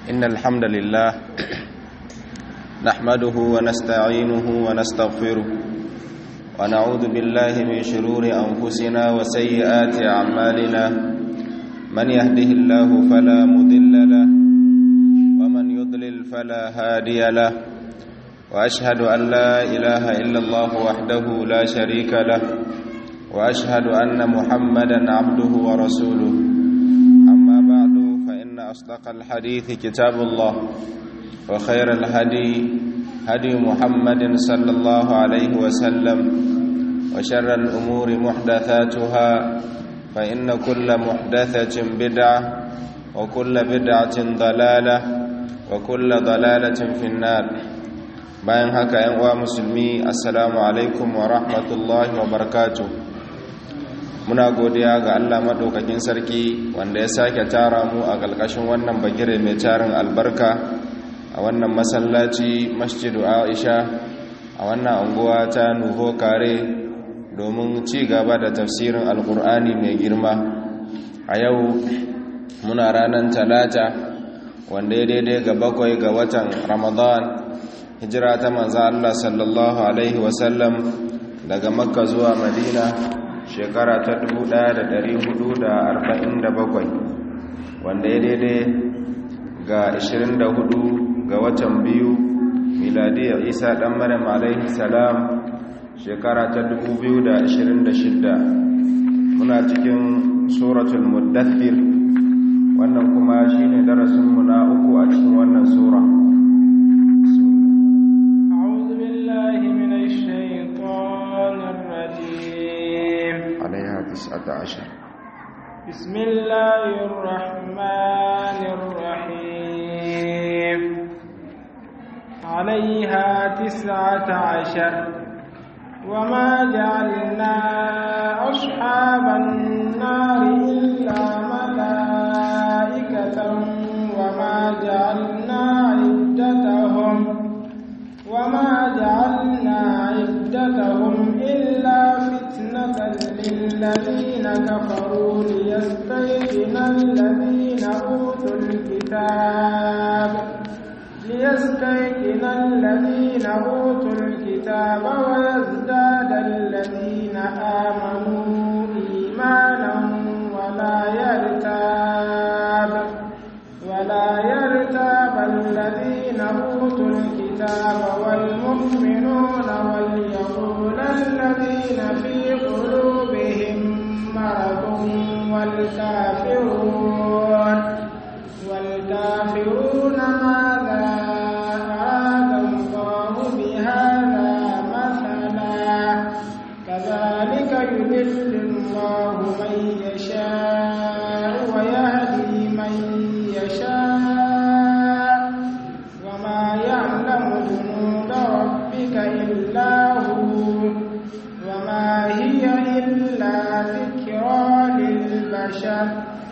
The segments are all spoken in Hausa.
إن الحمد لله نحمده ونستعينه ونستغفره ونعوذ بالله من شرور أنفسنا وسيئات أعمالنا من يهده الله فلا مضل له ومن يضلل فلا هادي له وأشهد أن لا إله إلا الله وحده لا شريك له وأشهد أن محمدا عبده ورسوله أما بعد فإن أصدق الحديث كتاب الله وخير الهدي هدي محمد صلى الله عليه وسلم وشر الأمور محدثاتها فإن كل محدثة بدعة وكل بدعة ضلالة وكل ضلالة في النار bayan haka yan uwa musulmi assalamu alaikum wa rahmatullahi wa barakatuh muna godiya ga Allah madaukakin sarki wanda ya sake tara mu a ƙarƙashin wannan bagire mai tarin albarka a wannan masallaci masjidu Aisha a wannan anguwa ta Nuho Kare domin ci gaba da tafsirin alkur'ani mai girma a yau muna ranar talata wanda ya daidai ga bakwai ga watan ramadan hijira ta manza Allah sallallahu Alaihi wasallam daga makka zuwa madina shekara ta 1447 wanda ya daidai ga 24 ga watan biyu miladiyar isa dan maryam alaihi salam shekara ta 2026 muna cikin suratul muddathir wannan kuma shine darasinmu na uku a cikin wannan sura تسعة عشر بسم الله الرحمن الرحيم عليها تسعة عشر وما جعلنا أصحاب النار إلا ملائكة وما جعلنا عدتهم وما جعلنا عدتهم إلا فتنة للذين كفروا ليستيقن الذين أوتوا الكتاب ليستيقن الذين أوتوا الكتاب ويزداد الذين آمنوا إيمانا ولا يرتاب ولا يرتاب الذين أوتوا الكتاب والمؤمنون وليقول الذين في قلوبهم مرض والكافرون والكافرون ماذا أراد الله بهذا مثلا كذلك يذل الله من يشاء ويهدي من يشاء وما يعلم جنود ربك إلا هو وما هي إلا ذكرى للبشر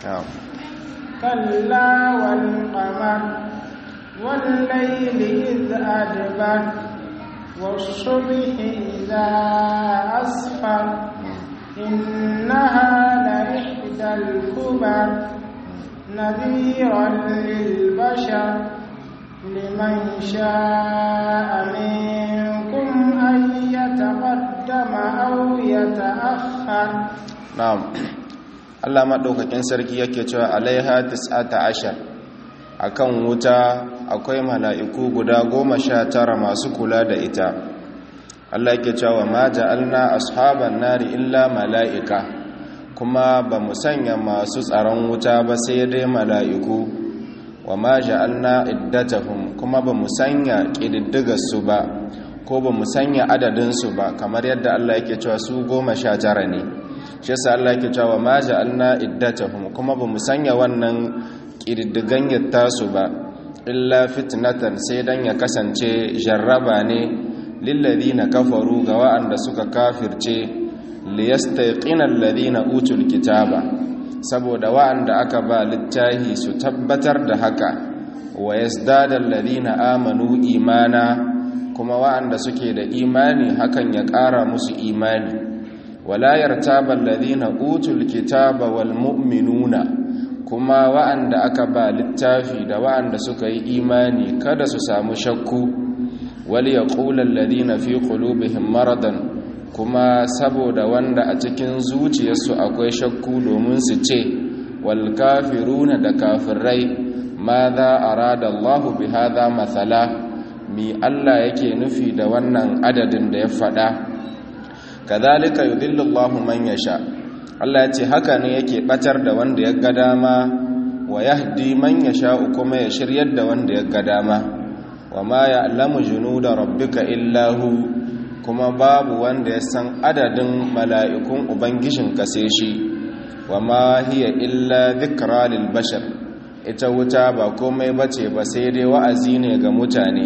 كلا والقمر والليل إذ أدبر والصبح إذا أسفر إنها لإحدى الكبر نذيرا للبشر لمن شاء منكم أن يتقدم أو يتأخر نعم Allah maɗaukakin sarki yake cewa alaiha tis'ata ashar akan wuta akwai mala'iku guda goma sha tara masu kula da ita Allah yake cewa ma ja'alna ashaban nari illa mala'ika kuma ba mu sanya masu tsaron wuta ba sai dai mala'iku wa ma ja'alna iddatahum kuma ba mu sanya ƙididdigarsu ba ko ba mu sanya adadinsu ba kamar yadda Allah yake cewa su goma sha tara ne shi yasa Allah yake cewa ma ja'alna iddatahum kuma ba mu sanya wannan ƙididdigan yatta su ba illa fitnatan sai dan ya kasance jarraba ne lilladhina kafaru ga wa'anda suka kafirce liyastayqina alladhina utul kitaba saboda wa'anda aka ba littahi su tabbatar da haka wa yazdada alladhina amanu imana kuma wa'anda suke da imani hakan ya ƙara musu imani wala yartaba alladhina utul kitaba wal mu'minuna kuma wa'anda aka ba littafi da wa'anda suka yi imani kada su samu shakku wal yaqulal ladina fi qulubihim maradan kuma saboda wanda a cikin zuciyarsu akwai shakku domin su ce wal kafiruna da kafirai ma za arada Allahu bi hadha mathala mi Allah yake nufi da wannan adadin da ya faɗa kadhalika yudhillu Allahu man yasha Allah ya ce haka ne yake batar da wanda ya ga dama wa yahdi man yasha kuma ya shiryar da wanda ya ga dama wa ma ya'lamu junuda rabbika illa hu kuma babu wanda ya san adadin mala'ikun ubangijin kase shi wa ma hiya illa dhikra lil bashar ita wuta ba komai bace ba sai dai wa'azi ne ga mutane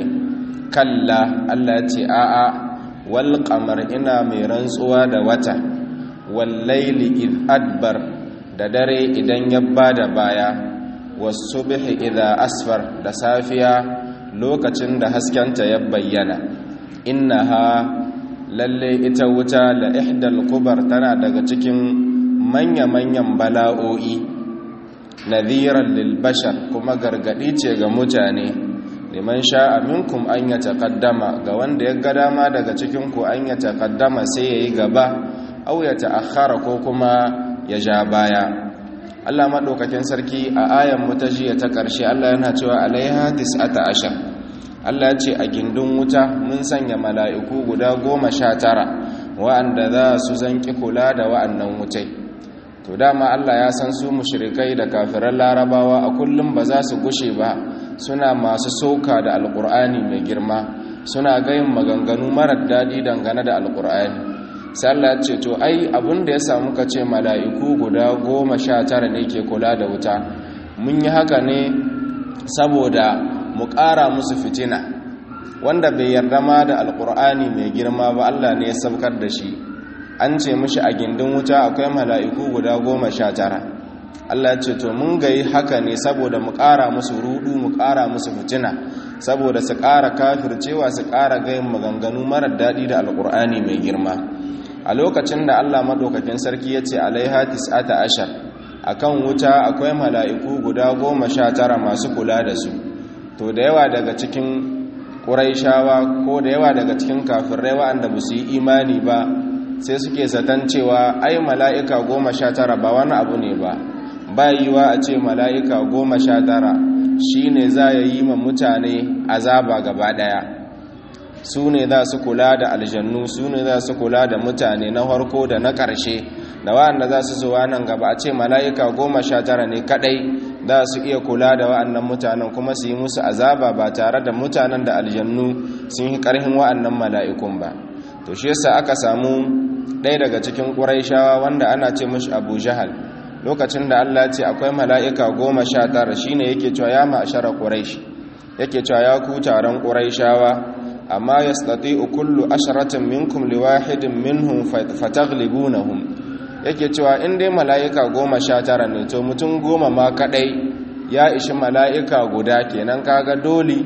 kalla Allah ya ce a'a wal qamar ina mai rantsuwa da wata wal layli id adbar da dare idan ya bada baya was subhi idha asfar da safiya lokacin da haskenta ya bayyana innaha lalle ita wuta la ihdal kubar tana daga cikin manya-manyan bala'o'i nadhiran lil bashar kuma gargadi ce ga mutane liman sha'a minkum an ya taqaddama ga wanda ya ga dama daga cikin ku an ya taqaddama sai yayi gaba aw ya ta'akhkhara ko kuma ya ja baya Allah madaukakin sarki a ayan mutajiya ta karshe Allah yana cewa alaiha tis'ata ashar Allah ce a gindin wuta mun sanya mala'iku guda goma sha tara wa'anda za su zanki kula da wa'annan wutai to dama Allah ya san su mushrikai da kafiran larabawa a kullum ba za su gushe ba suna masu sauka da alkur'ani mai girma suna gayin maganganu marar daɗi dangane da alkur'ani sai Allah ce to ai abin da ya samu ka ce mala'iku guda goma sha tara ne ke kula da wuta mun yi haka ne saboda mu ƙara musu fitina wanda bai yarda ma da alkur'ani mai girma ba Allah ne ya saukar da shi an ce mishi a gindin wuta akwai mala'iku guda goma sha tara Allah ya ce to mun gayi haka ne saboda mu ƙara musu rudu mu ƙara musu fitina saboda su ƙara kafircewa su ƙara gayin maganganu marar daɗi da alkur'ani mai girma a lokacin da Allah maɗaukakin sarki ya ce alaiha tis'ata ashar akan wuta akwai mala'iku guda goma sha tara masu kula da su to da yawa daga cikin ƙuraishawa ko da yawa daga cikin kafirai waɗanda ba su yi imani ba sai suke zaton cewa ai mala'ika goma sha tara ba wani abu ne ba ba yiwa a ce mala'ika goma sha tara shi ne za ya yi ma mutane azaba gaba ɗaya su ne za su kula da aljannu su ne za su kula da mutane na harko da na ƙarshe da waɗanda za su zuwa nan gaba a ce mala'ika goma sha tara ne kaɗai za su iya kula da wa'annan mutanen kuma su yi musu azaba ba tare da mutanen da aljannu sun yi ƙarhin wa'annan mala'ikun ba to shi yasa aka samu ɗaya daga cikin ƙuraishawa wanda ana ce mashi abu jahal lokacin da allah ce akwai mala'ika goma sha tara shi ne yake cewa ya ma'ashara ƙuraish yake cewa ya ku taron ƙuraishawa amma ya stati kullu asharatin minkum liwahidin minhum fataglibunahum yake cewa in dai mala'ika goma sha tara ne to mutum goma ma kadai ya ishi mala'ika guda kenan kaga dole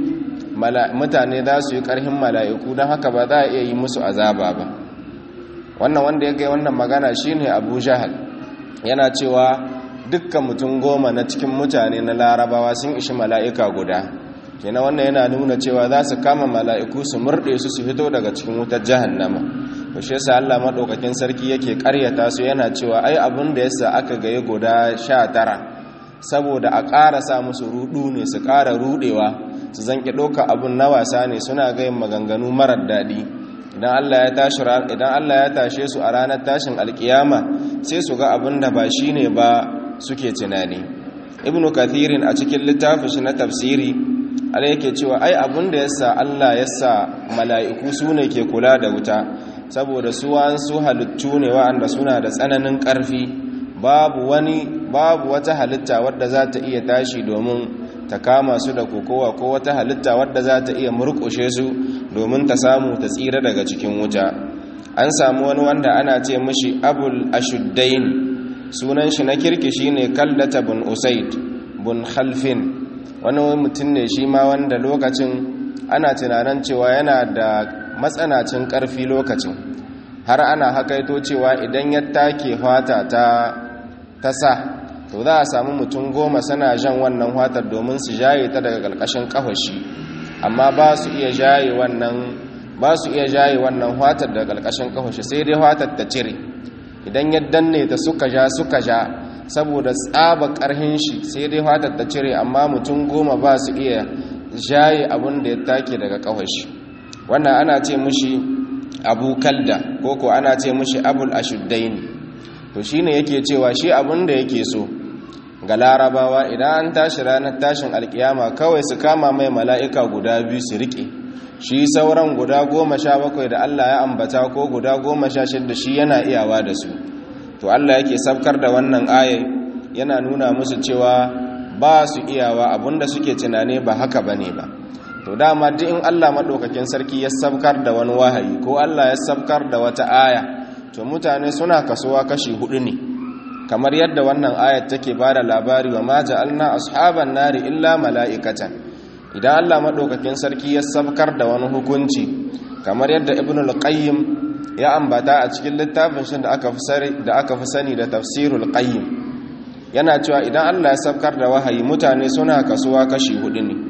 mutane za su yi karhin mala'iku don haka ba za a iya yi musu azaba ba wannan wanda ya gai wannan magana shine abu jahal yana cewa dukkan mutum goma na cikin mutane na larabawa sun ishi mala'ika guda kenan wannan yana nuna cewa za su kama mala'iku su murɗe su su fito daga cikin wutar jahannama to shi yasa Allah madaukakin sarki yake ƙaryata su yana cewa ai abin da yasa aka gaye guda tara saboda a ƙara sa musu rudu ne su ƙara rudewa su zanki ɗauka abin na wasa ne suna gayin maganganu marar daɗi idan Allah ya tashi idan Allah ya tashe su a ranar tashin alkiyama sai su ga abin da ba shine ba suke tunani ibnu kathirin a cikin littafin shi na tafsiri ala yake cewa ai abin da yasa Allah yasa mala'iku su ne ke kula da wuta saboda su su halittu ne wa'anda suna da tsananin ƙarfi babu wani babu wata halitta wadda za ta iya tashi domin ta kama su da kokowa ko wata halitta wadda za ta iya murƙushe su domin ta samu ta tsira daga cikin wuta an samu wani wanda ana ce mishi abul ashuddain sunan shi na kirki shine kallata bin usaid bin khalfin wani mutum ne shi ma wanda lokacin ana tunanin cewa yana da matsanacin ƙarfi lokacin har ana hakaito cewa idan ya take fata ta ta sa to za a samu mutum goma suna jan wannan watar domin su jaye ta daga ƙarƙashin ƙafashi amma ba su iya jaye wannan ba su iya jaye wannan watar daga ƙarƙashin ƙafashi sai dai watar ta cire idan ya danne ta suka ja suka ja saboda tsaba ƙarhin shi sai dai watar ta cire amma mutum goma ba su iya jaye abin da ya take daga ƙafashi wannan ana ce mushi abu kalda ko ko ana ce mushi abul ashuddaini to shine yake cewa shi abin da yake so ga larabawa idan an tashi ranar tashin alkiyama kawai su kama mai mala'ika guda biyu su rike shi sauran guda goma sha bakwai da Allah ya ambata ko guda goma sha shidda shi yana iyawa da su to Allah yake sabkar da wannan ayai yana nuna musu cewa ba su iyawa abinda suke tunane ba haka bane ba to dama duk in Allah madaukakin sarki ya sabkar da wani wahayi ko Allah ya sabkar da wata aya to mutane suna kasuwa kashi hudu ne kamar yadda wannan ayat take bada labari wa ma ja'alna ashaban nari illa mala'ikatan idan Allah madaukakin sarki ya sabkar da wani hukunci kamar yadda ibnul qayyim ya ambata a cikin littafin shi da aka fi da aka fi sani da tafsirul qayyim yana cewa idan Allah ya sabkar da wahayi mutane suna kasuwa kashi hudu ne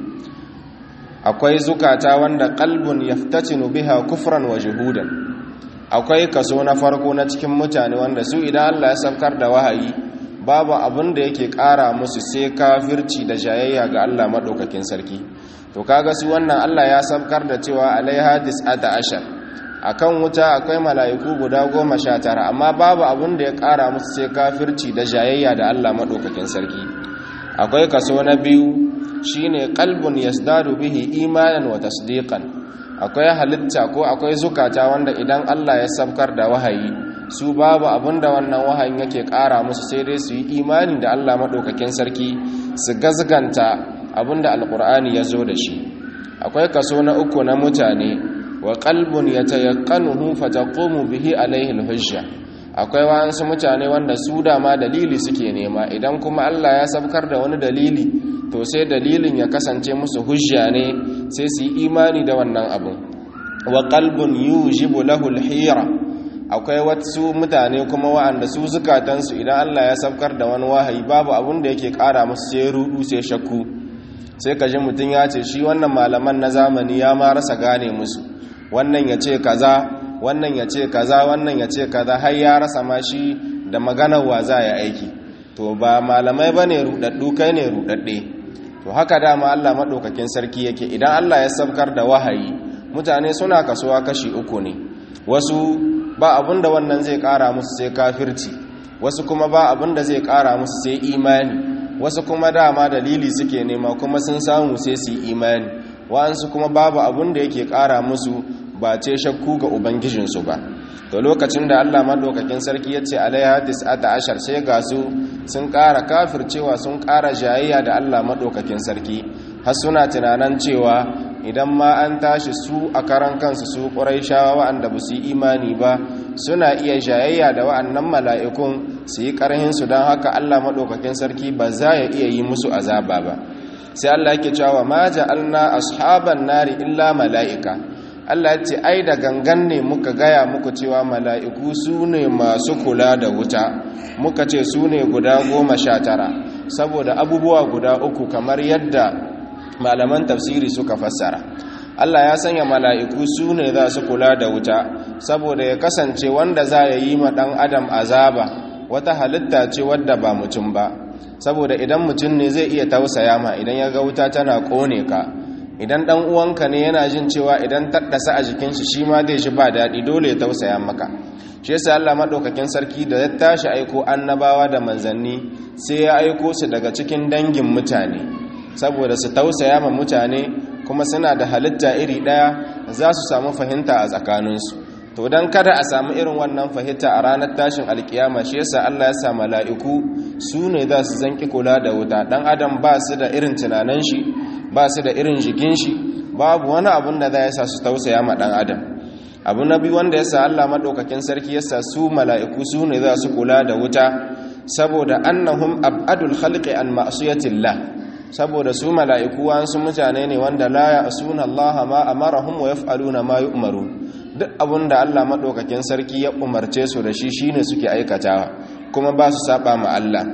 akwai zukata wanda qalbun yaftatinu biha kufran wa juhudan akwai kaso na farko na cikin mutane wanda su idan Allah ya saukar da wahayi babu abin da yake ƙara musu sai kafirci da jayayya ga Allah maɗaukakin sarki to kaga su wannan Allah ya saukar da cewa alaiha dis'ata ashar akan wuta akwai mala'iku guda goma sha tara amma babu abin da ya ƙara musu sai kafirci da jayayya da Allah maɗaukakin sarki akwai kaso na biyu shine qalbun yasdadu bihi imanan wa tasdiqan akwai halitta ko akwai zukata wanda idan Allah ya sabkar da wahayi su babu abinda wannan wahayin yake ƙara musu sai dai su yi imani da Allah maɗaukakin sarki su gazganta abinda alƙur'ani ya zo da shi akwai kaso na uku na mutane wa qalbun yatayaqanuhu fataqumu bihi alaihi alhujja akwai wasu mutane wanda su dama dalili suke nema idan kuma Allah ya sabkar da wani dalili to sai dalilin ya kasance musu hujja ne sai su yi imani da wannan abun wa qalbun yujibu lahu alhira akwai wasu mutane kuma wa'anda su zukatansu idan Allah ya sabkar da wani wahayi babu abun da yake kara musu sai rudu sai shakku sai kaji mutum ya ce shi wannan malaman na zamani ya ma rasa gane musu wannan ya ce kaza wannan ya ce kaza wannan ya ce kaza har ya rasa ma shi da maganar wa za ya aiki to ba malamai bane rudaddu kai ne rudadde to haka dama Allah madaukakin sarki yake idan Allah ya sabkar da wahayi mutane suna kasuwa kashi uku ne wasu ba abinda wannan zai kara musu sai kafirci wasu kuma ba abinda zai kara musu sai imani wasu kuma dama dalili suke nema kuma sun samu sai su imani wa'ansu kuma babu abinda yake kara musu ba ce shakku ga ubangijinsu ba to lokacin da Allah madaukakin sarki ya ce alaiha tis'ata ashar sai ga su sun ƙara kafircewa sun ƙara jayayya da Allah madaukakin sarki har suna tunanan cewa idan ma an tashi su a karan kansu su ƙuraishawa wa'anda ba su yi imani ba suna iya jayayya da wa'annan mala'ikun su yi ƙarhin su don haka Allah madaukakin sarki ba za ya iya yi musu azaba ba sai Allah yake cewa ma ja'alna ashaban nari illa mala'ika Allah ce ai da gangan ne muka gaya muku cewa mala'iku su ne masu kula da wuta muka ce su ne guda goma sha tara saboda abubuwa guda uku kamar yadda malaman tafsiri suka fassara Allah ya sanya mala'iku su ne za su kula da wuta saboda ya kasance wanda za ya yi ma ɗan adam azaba wata halitta ce wadda ba mutum ba saboda idan mutum ne zai iya tausaya ma idan ya ga wuta tana ƙone ka idan dan uwanka ne yana jin cewa idan taddasa a jikin shi shi ma zai shi ba daɗi dole ya tausaya maka shi yasa Allah madaukakin sarki da ya tashi aiko annabawa da manzanni sai ya aiko su daga cikin dangin mutane saboda su tausaya ma mutane kuma suna da halitta iri ɗaya za su samu fahimta a tsakaninsu to dan kada a samu irin wannan fahimta a ranar tashin alkiyama shi yasa Allah ya sa mala'iku su ne za su zanki kula da wuta dan adam ba su da irin tunanan shi ba su da irin jikin shi babu wani abun da za ya sa su tausaya ma dan adam abu na biyu wanda ya sa Allah maɗaukakin sarki ya sa su mala'iku su ne za su kula da wuta saboda annahum abadul khalqi an ma'siyatillah saboda su mala'iku wasu mutane ne wanda la ya'suna Allah ma amarahum wa yaf'aluna ma yu'maru duk abun da Allah maɗaukakin sarki ya umarce su da shi shine suke aikatawa kuma ba su saba ma Allah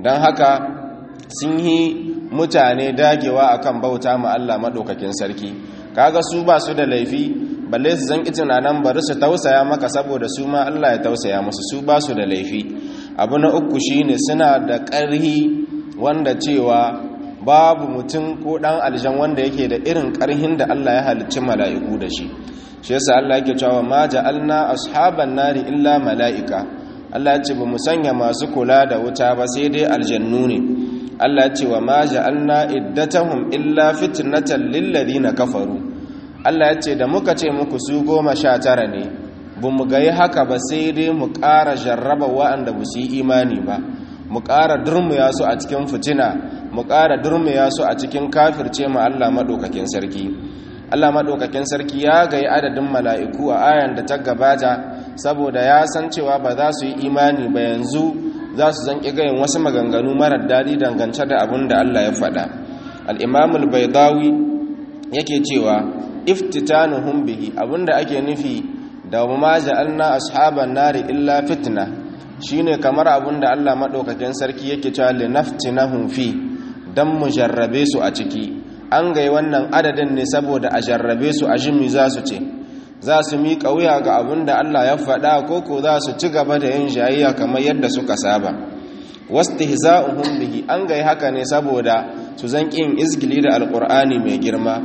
don haka sun yi mutane dagewa akan bauta ma Allah maɗaukakin sarki kaga su ba su da laifi balle su zan tunanin bari su tausaya maka saboda su ma Allah ya tausaya musu su ba su da laifi abu na uku shine suna da ƙarhi wanda cewa babu mutum ko ɗan aljan wanda yake da irin ƙarhin da Allah ya halicci mala'iku da shi shi yasa Allah yake cewa ma ja'alna ashaban nari illa mala'ika Allah ya ce ba mu sanya masu kula da wuta ba sai dai aljannu ne Allah ya ce wa ma ja'alna iddatahum illa fitnatan lil ladina kafaru Allah ya ce da muka ce muku su goma sha tara ne ba mu ga yi haka ba sai dai mu ƙara jarraba wa'anda ba su yi imani ba mu ƙara durmuya su a cikin fitina mu ƙara durmuya su a cikin kafirce ma Allah maɗaukakin sarki Allah maɗaukakin sarki ya gayi adadin mala'iku a ayan da ta gabata saboda ya san cewa ba za su yi imani ba yanzu za su zanƙi gayin wasu maganganu marar daɗi dangance da abin da Allah ya faɗa al'imamul baidawi yake cewa iftitanuhum bihi abinda ake nufi da ma ja'alna ashaban nari illa fitna shine kamar abinda Allah madaukakin sarki yake cewa linaftinahum fi dan mu jarrabe su a ciki an gai wannan adadin ne saboda a jarrabe su a jimi za su ce za su miƙa wuya ga abinda Allah ya faɗa ko ko za su ci gaba da yin jayayya kamar yadda suka saba wastihza'uhum bihi an gai haka ne saboda su zan kin izgili da alqur'ani mai girma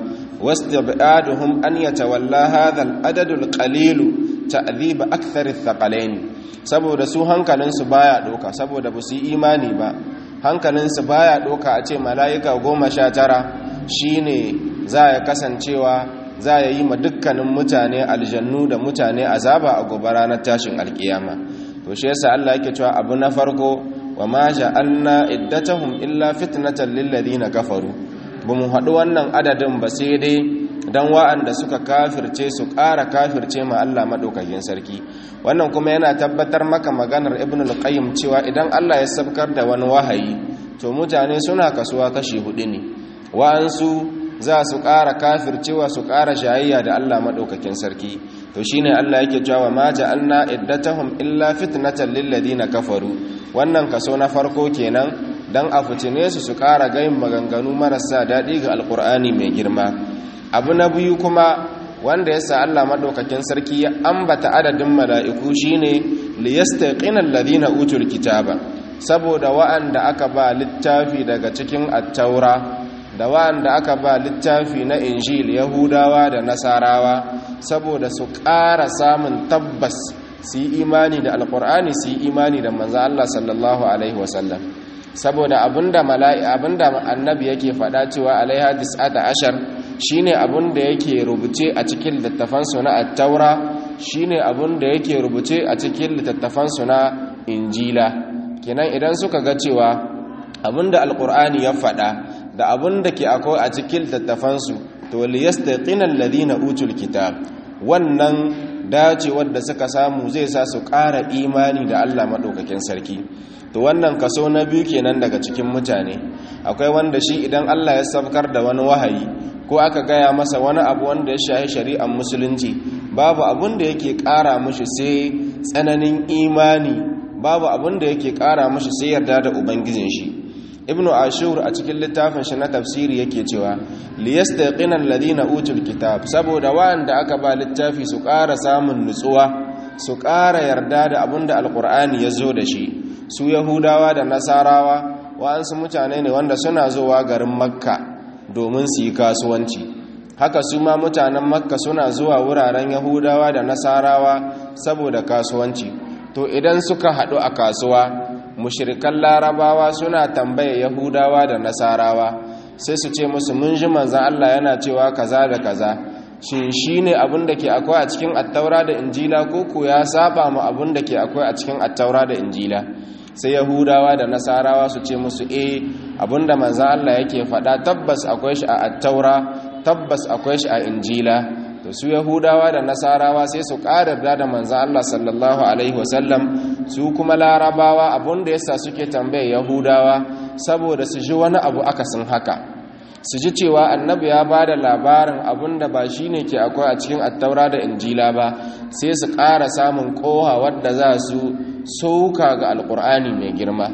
واستبعادهم أن يتولى هذا العدد القليل تعذيب أكثر الثقلين saboda su hankalinsu baya doka saboda ba su yi imani ba hankalinsu baya doka a ce mala'ika goma sha tara shine za ya kasancewa za ya yi ma dukkanin mutane aljannu da mutane azaba a gobe ranar tashin alkiyama to shi yasa Allah yake cewa abu na farko wa ma ja'alna iddatahum illa fitnatan lil ladina kafaru ba mu haɗu wannan adadin ba sai dai don wa'anda suka kafirce su ƙara kafirce ma Allah maɗaukakin sarki wannan kuma yana tabbatar maka maganar ibn al-qayyim cewa idan Allah ya sabkar da wani wahayi to mutane suna kasuwa kashi hudu ne wa'ansu za su ƙara kafircewa su ƙara shayayya da Allah maɗaukakin sarki to shine Allah yake cewa ma ja'alna iddatahum illa fitnatan lil ladina kafaru wannan kaso na farko kenan dan a fitine su su ƙara gayin maganganu marasa daɗi ga alƙur'ani mai girma abu na biyu kuma wanda yasa Allah maɗaukakin sarki ya ambata adadin mala'iku shine liyastaqina alladhina utul kitaba saboda wa'anda aka ba littafi daga cikin at-taura da wa'anda aka ba littafi na injil yahudawa da nasarawa saboda su ƙara samun tabbas su yi imani da alƙur'ani su yi imani da manzo Allah sallallahu alaihi wasallam saboda abinda mala'i abinda annabi yake faɗa cewa alaiha tis'ata ashar shine abinda yake rubuce a cikin littattafan su na at-taura shine abinda yake rubuce a cikin littattafan su na injila kenan idan suka ga cewa abinda alqur'ani ya faɗa da abinda ke akwai a cikin littattafan su to liyastaqina alladhina utul kitab wannan dace wadda suka samu zai sa su ƙara imani da Allah maɗaukakin sarki to wannan kaso na biyu kenan daga cikin mutane akwai wanda shi idan Allah ya sabkar da wani wahayi ko aka gaya masa wani abu wanda ya shahi shari'ar musulunci babu abun da yake ƙara mushi sai tsananin imani babu abun da yake ƙara mushi sai yarda da ubangijin shi ibnu ashur a cikin littafin shi na tafsiri yake cewa liyastaqina alladhina utul kitab saboda wanda aka ba littafi su ƙara samun nutsuwa su ƙara yarda da abinda alqur'ani ya zo da shi su yahudawa da nasarawa wa'ansu mutane ne wanda suna zuwa garin makka domin su yi kasuwanci haka su ma mutanen makka suna zuwa wuraren yahudawa da nasarawa saboda kasuwanci to idan suka haɗu a kasuwa mushirikan larabawa suna tambaye yahudawa da nasarawa sai su ce musu mun ji manzan Allah yana cewa kaza da kaza shin shi ne abin da ke akwai a cikin attaura da injila ko ko ya saba mu abin da ke akwai a cikin attaura da injila sai yahudawa da nasarawa su ce musu eh abin da manzan Allah yake faɗa tabbas akwai shi a attaura tabbas akwai shi a injila to su yahudawa da nasarawa sai su ƙarar da manzan Allah sallallahu alaihi wasallam su kuma larabawa abinda yasa suke tambaye yahudawa saboda su ji wani abu akasin haka su ji cewa annabi ya ba da labarin abinda ba shi ne ke akwai a cikin attaura da injila ba sai su ƙara samun ƙoha wadda za su sauka ga alƙur'ani mai girma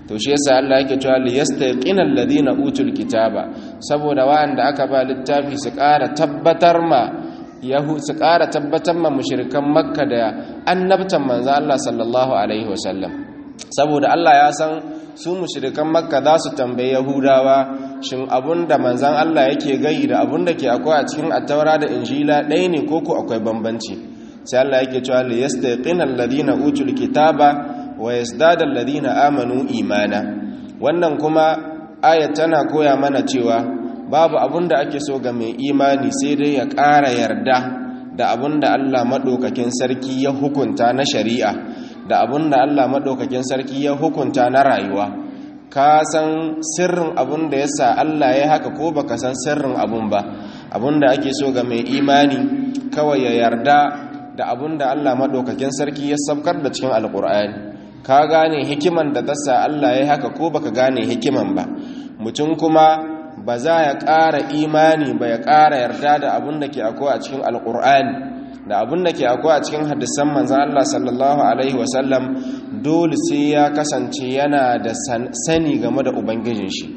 to shi yasa Allah yake cewa li yastaqina alladhina utul kitaba saboda wa'anda aka ba littafi su ƙara tabbatar ma yahu su ƙara tabbatar ma mushrikan makka da annabtan manzo Allah sallallahu alaihi wasallam saboda Allah ya san su mushrikan makka za su tambayi yahudawa shin abunda manzon Allah yake gai da abunda ke akwai a cikin attaura da injila ɗaya ne ko ko akwai bambanci sai Allah yake cewa li yastaqina alladhina utul kitaba wa yazdada alladhina amanu imana wannan kuma ayat tana koya mana cewa babu abunda ake so ga mai imani sai dai ya ƙara yarda da abunda Allah madaukakin sarki ya hukunta na shari'a da abunda Allah madaukakin sarki ya hukunta na rayuwa ka san sirrin abun da yasa Allah ya haka ko baka san sirrin abun ba abun da ake so ga mai imani kawai ya yarda da abun da Allah madaukakin sarki ya sabkar da cikin alkur'ani ka gane hikiman da tasa Allah ya haka ko baka gane hikiman ba mutum kuma ba za ya ƙara imani ba ya ƙara yarda da abun da ke akwai a cikin alkur'ani da abun da ke akwai a cikin hadisan manzan Allah sallallahu alaihi wasallam dole sai ya kasance yana da sani game da ubangijin shi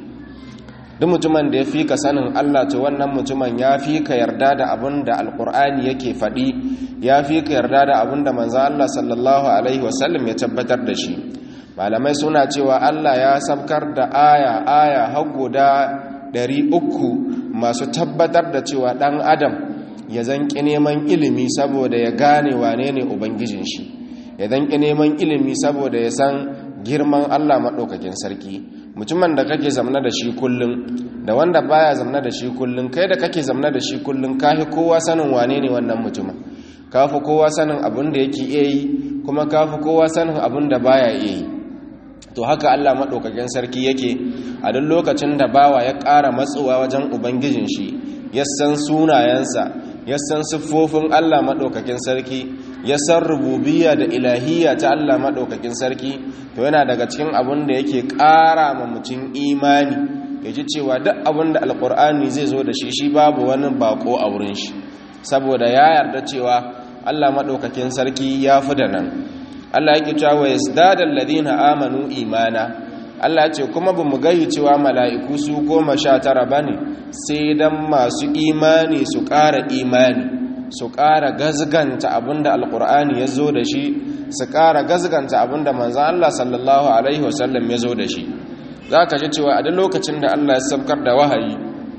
duk mutumin da ya fi ka sanin Allah to wannan mutumin ya fi ka yarda da abin da alkur'ani yake faɗi ya fi ka yarda da abin da manzan Allah sallallahu alaihi wasallam ya tabbatar da shi malamai suna cewa Allah ya sabkar da aya aya har guda ɗari uku masu tabbatar da cewa ɗan adam ya zanƙi neman ilimi saboda ya gane wane ne ubangijin shi ya zanƙi neman ilimi saboda ya san girman Allah maɗaukakin sarki mutumin da kake zamna da shi kullum da wanda baya zamna da shi kullum kai da kake zamna da shi kullum kafi kowa sanin wane ne wannan mutumin kafi kowa sanin abin da yake iya yi kuma kafi kowa sanin abin da baya iya yi to haka Allah maɗaukakin sarki yake a duk lokacin da bawa ya ƙara matsowa wajen ubangijin shi ya san sunayensa ya san siffofin Allah maɗaukakin sarki ya san rububiyya da ilahiyya ta Allah maɗaukakin sarki to yana daga cikin abin da yake ƙara ma mutum imani ya ji cewa duk abin da alƙur'ani zai zo da shi shi babu wani bako a wurin shi saboda ya yarda cewa Allah maɗaukakin sarki ya fi da nan Allah yake cewa wa yazdada alladhina amanu imana Allah ce kuma bamu gayi cewa mala'iku su goma sha tara bane sai dan masu imani su ƙara imani su ƙara gazganta abinda alqur'ani ya zo da shi su ƙara gazganta abinda manzon Allah sallallahu alaihi wasallam ya zo da shi zaka ji cewa a duk lokacin da Allah ya sabkar da wahayi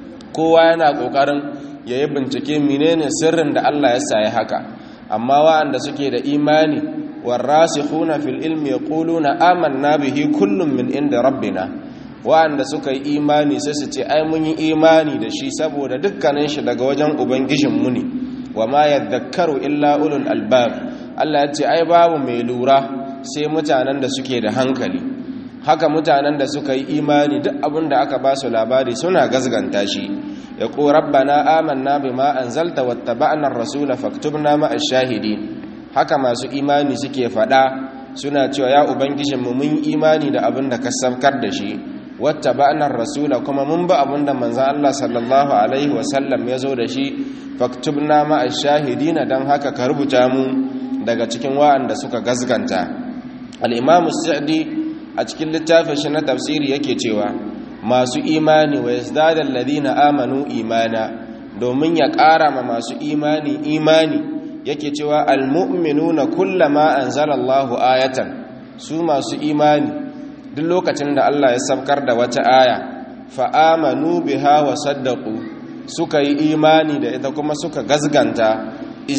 kowa yana kokarin yayi bincike menene sirrin da Allah ya sa ya haka amma wa'anda suke da imani والراسخون في العلم يقولون آمنا به كل من عند ربنا wa'anda suka yi imani sai su ce ai mun yi imani da shi saboda dukkanin shi daga wajen ubangijinmu ne wa ma yadhakkaru illa ulul albab Allah ya ce ai babu mai lura sai mutanen da suke da hankali haka mutanen da suka yi imani duk abin da aka ba su labari suna gazganta shi ya ko rabbana amanna bima anzalta wattaba'na ar-rasula faktubna ma'ash shahidin haka masu imani suke fada suna cewa ya ubangijinmu mun imani da abin da ka saukar da shi wata ba'anar rasula kuma mun ba abin da manzan Allah sallallahu alaihi wasallam ya zo da shi faktubna ma'a shahidina don haka ka rubuta mu daga cikin wa'anda suka gazganta al'imamu sa'adi a cikin littafin shi na tafsiri yake cewa masu imani wa yazdadal ladina amanu imana domin ya ƙara ma masu imani imani yake cewa almu'minuna kullama anzalallahu ayatan su masu imani duk lokacin da Allah ya sabkar da wata aya fa amanu biha wa saddaqu suka yi imani da ita kuma suka gazganta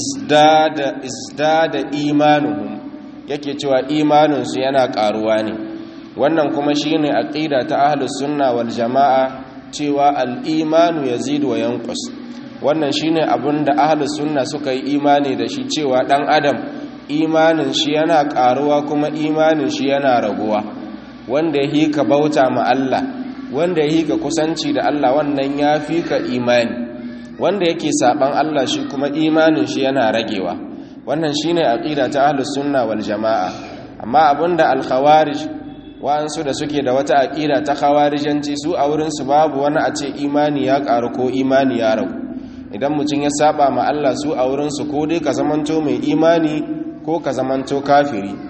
izdada izdada imanuhum yake cewa imaninsu yana karuwa ne wannan kuma shine aqida ta ahlus sunna wal jamaa cewa al-imanu yazidu wa yanqus wannan shine abin da ahlus sunna suka yi imani da shi cewa dan adam imanin shi yana karuwa kuma imanin shi yana raguwa wanda ya hika bauta ma Allah wanda ya hika kusanci da Allah wannan ya fi ka imani wanda yake saban Allah shi kuma imanin shi yana ragewa wannan shine aqida ta ahlus sunna wal jamaa amma abinda al khawarij wa'ansu da suke da wata aqida ta khawarijanci su a wurin su babu wani a ce imani ya karu ko imani ya ragu idan mutum ya saba ma Allah su a wurinsu ko dai ka zamanto mai imani ko ka zamanto kafiri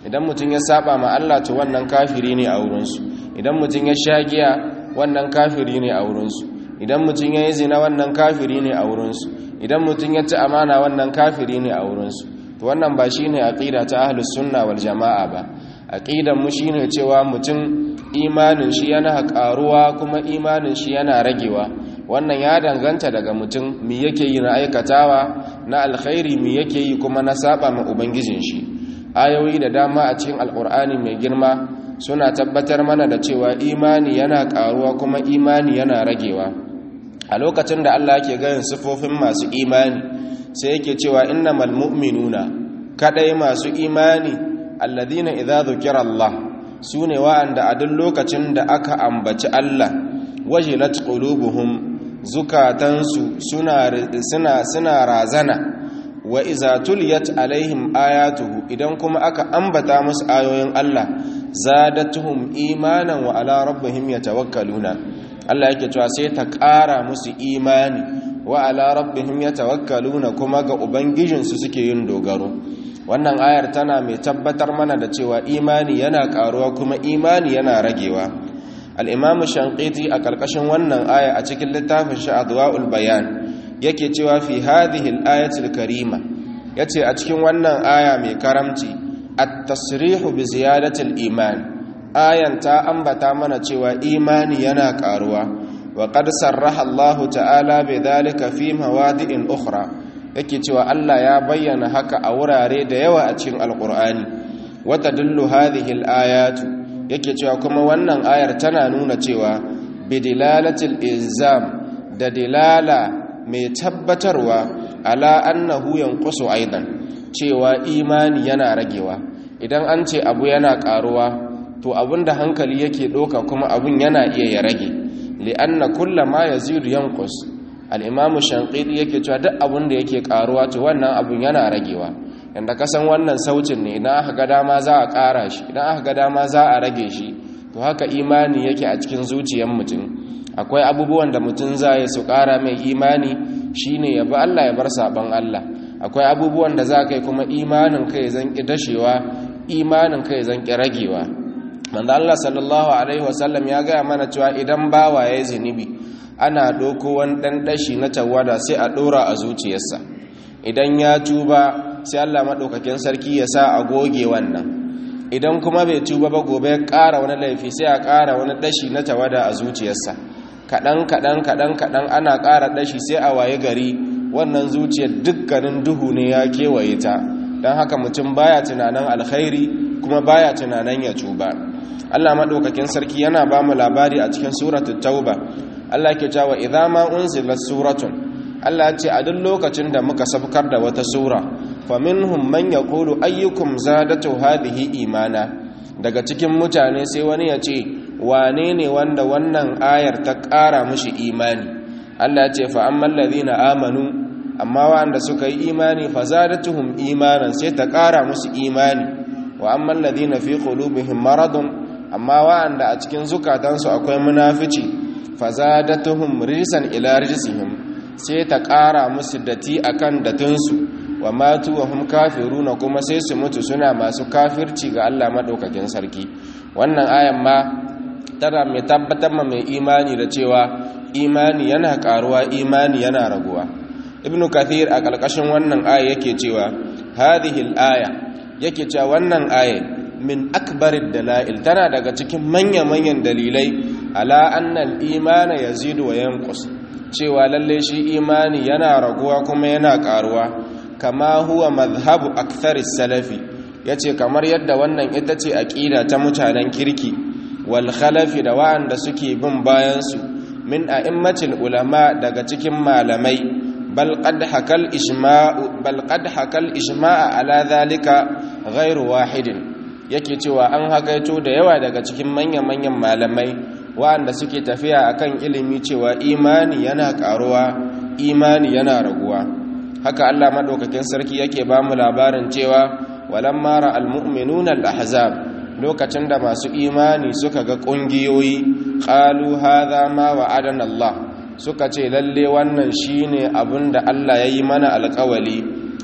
idan mutum ya saba ma Allah to wannan kafiri ne a wurinsu idan mutum ya sha giya wannan kafiri ne a wurinsu idan mutum ya yi zina wannan kafiri ne a wurinsu idan mutum ya ci amana wannan kafiri ne a wurinsu to wannan ba shi ne aƙida ta ahlus sunna wal jama'a ba aƙidan mu shi ne cewa mutum imanin shi yana ƙaruwa kuma imanin shi yana ragewa wannan ya danganta daga mutum mi yake yi na aikatawa na alkhairi mi yake yi kuma na saba ma ubangijin shi ayoyi da dama a cikin alkur'ani mai girma suna tabbatar mana da cewa imani yana karuwa kuma imani yana ragewa a lokacin da Allah yake ganin sifofin masu imani sai yake cewa innamal mu'minuna kadai masu imani alladhina idza dhukira Allah sune wa'anda a duk lokacin da aka ambaci Allah wajilat qulubuhum zukatansu suna suna suna razana wa iza tuliyat alaihim ayatuhu idan kuma aka ambata musu ayoyin Allah zadatuhum imanan wa ala rabbihim yatawakkaluna Allah yake cewa sai ta ƙara musu imani wa ala rabbihim yatawakkaluna kuma ga ubangijinsu suke yin dogaro wannan ayar tana mai tabbatar mana da cewa imani yana ƙaruwa kuma imani yana ragewa al-imamu shanqiti a ƙarƙashin wannan aya a cikin littafin shi adwaul bayan yake cewa fi hadhihi al-ayatil karima yace a cikin wannan aya mai karamci at-tasrihu bi ziyadati al-iman ayan ta ambata mana cewa imani yana karuwa wa qad sarraha Allah ta'ala bi dhalika fi mawadi'in ukhra yake cewa Allah ya bayyana haka a wurare da yawa a cikin alqur'ani wa tadullu hadhihi al-ayatu yake cewa kuma wannan ayar tana nuna cewa bi dilalatil ilzam da dilala mai tabbatarwa ala annahu yanqusu aidan cewa imani yana ragewa idan an ce abu yana karuwa to abinda hankali yake doka kuma abun yana iya ya rage li'anna kullama yazidu yanqus al-imam shanqidi yake cewa duk abun da yake karuwa to wannan abun yana ragewa yanda kasan wannan sautin ne idan aka ga dama za a kara shi idan aka ga dama za a rage shi to haka imani yake a cikin zuciyar mutum akwai abubuwan da mutum za ya su ƙara mai imani shine ya bi Allah ya bar saban Allah akwai abubuwan da za ka yi kuma imanin kai zan ƙi dashewa imanin kai zan ƙi ragewa manzo Allah sallallahu alaihi wasallam ya gaya mana cewa idan bawa ya yi zunubi ana ɗauko wani ɗan ɗashi na tawada sai a ɗora a zuciyarsa idan ya tuba sai Allah maɗaukakin sarki ya sa a goge wannan idan kuma bai tuba ba gobe ya ƙara wani laifi sai a ƙara wani ɗashi na tawada a zuciyarsa kaɗan kaɗan kaɗan kaɗan ana ƙara ɗashi sai a waye gari wannan zuciyar dukkanin duhu ne ya kewaye ta don haka mutum baya tunanin alkhairi kuma baya tunanin ya tuba Allah maɗaukakin sarki yana ba mu labari a cikin suratul tauba Allah ke cewa idza ma unzilat suratun Allah ya ce a duk lokacin da muka sabkar da wata sura faminhum man yaqulu ayyukum zadatu hadhihi imana daga cikin mutane sai wani ya ce wane ne wanda wannan ayar ta ƙara mushi imani Allah ya ce fa amman ladina amanu amma wanda suka yi imani fa zadatuhum imanan sai ta ƙara musu imani wa amman ladina fi qulubihim maradun amma wanda a cikin zukatansu akwai munafici fa zadatuhum rijsan ila rijsihim sai ta ƙara musu dati akan datinsu wa matu wa hum kafiruna kuma sai su mutu suna masu kafirci ga Allah madaukakin sarki wannan ayan ma tana mai tabbatar ma mai imani da cewa imani yana karuwa imani yana raguwa ibnu kathir a ƙarƙashin wannan aya yake cewa hadhihi al-aya yake cewa wannan aya min akbarid dalail tana daga cikin manya-manyan dalilai ala anna al-imana yazidu wa yanqus cewa lalle shi imani yana raguwa kuma yana karuwa kama huwa madhhabu aktharis salafi yace kamar yadda wannan ita ce aqida ta mutanen kirki wal khalafi da wa'anda suke bin bayan su min a'immatil ulama daga cikin malamai bal qad hakal ijma'u bal qad hakal ijma'a ala dhalika ghairu wahidin yake cewa an hakaito da yawa daga cikin manyan manyan malamai wa'anda suke tafiya akan ilimi cewa imani yana karuwa imani yana raguwa haka Allah madaukakin sarki yake ba mu labarin cewa walamma ra'al mu'minuna al-ahzab lokacin da masu imani suka ga kungiyoyi qalu hadha ma wa'adana Allah suka ce lalle wannan shine abinda Allah yayi mana alƙawali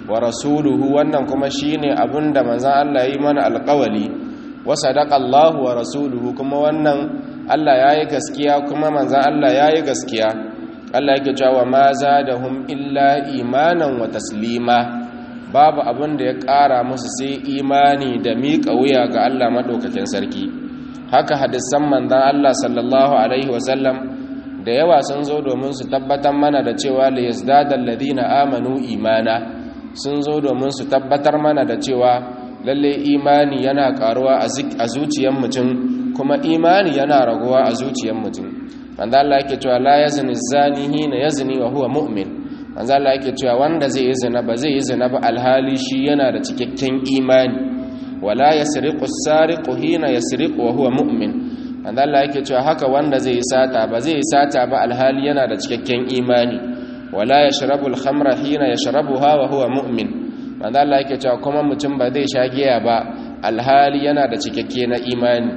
wa rasuluhu wannan kuma shine abinda manzon Allah yi mana alƙawali wa sadaqa Allahu wa rasuluhu kuma wannan Allah yayi gaskiya kuma manzon Allah yayi gaskiya Allah yake cewa ma zadahum illa imanan wa taslima babu abin da ya ƙara musu sai imani da miƙa wuya ga Allah madaukakin sarki haka hadisan manzon Allah sallallahu alaihi wasallam da yawa sun zo domin su tabbatar mana da cewa la yazdadal ladina amanu imana sun zo domin su tabbatar mana da cewa lalle imani yana karuwa a zuciyar mutum kuma imani yana raguwa a zuciyar mutum manzo Allah yake cewa la yazni zani hina yazni wa huwa mu'min manzo Allah yake cewa wanda zai yi zina ba zai yi zina ba alhali shi yana da cikakken imani wala yasriqu as-sariqu hina yasriqu wa huwa mu'min manzo Allah yake cewa haka wanda zai yi sata ba zai yi sata ba alhali yana da cikakken imani wala yashrabu al-khamra hina yashrabuha wa huwa mu'min manzo Allah yake cewa kuma mutum ba zai sha giya ba alhali yana da cikakke na imani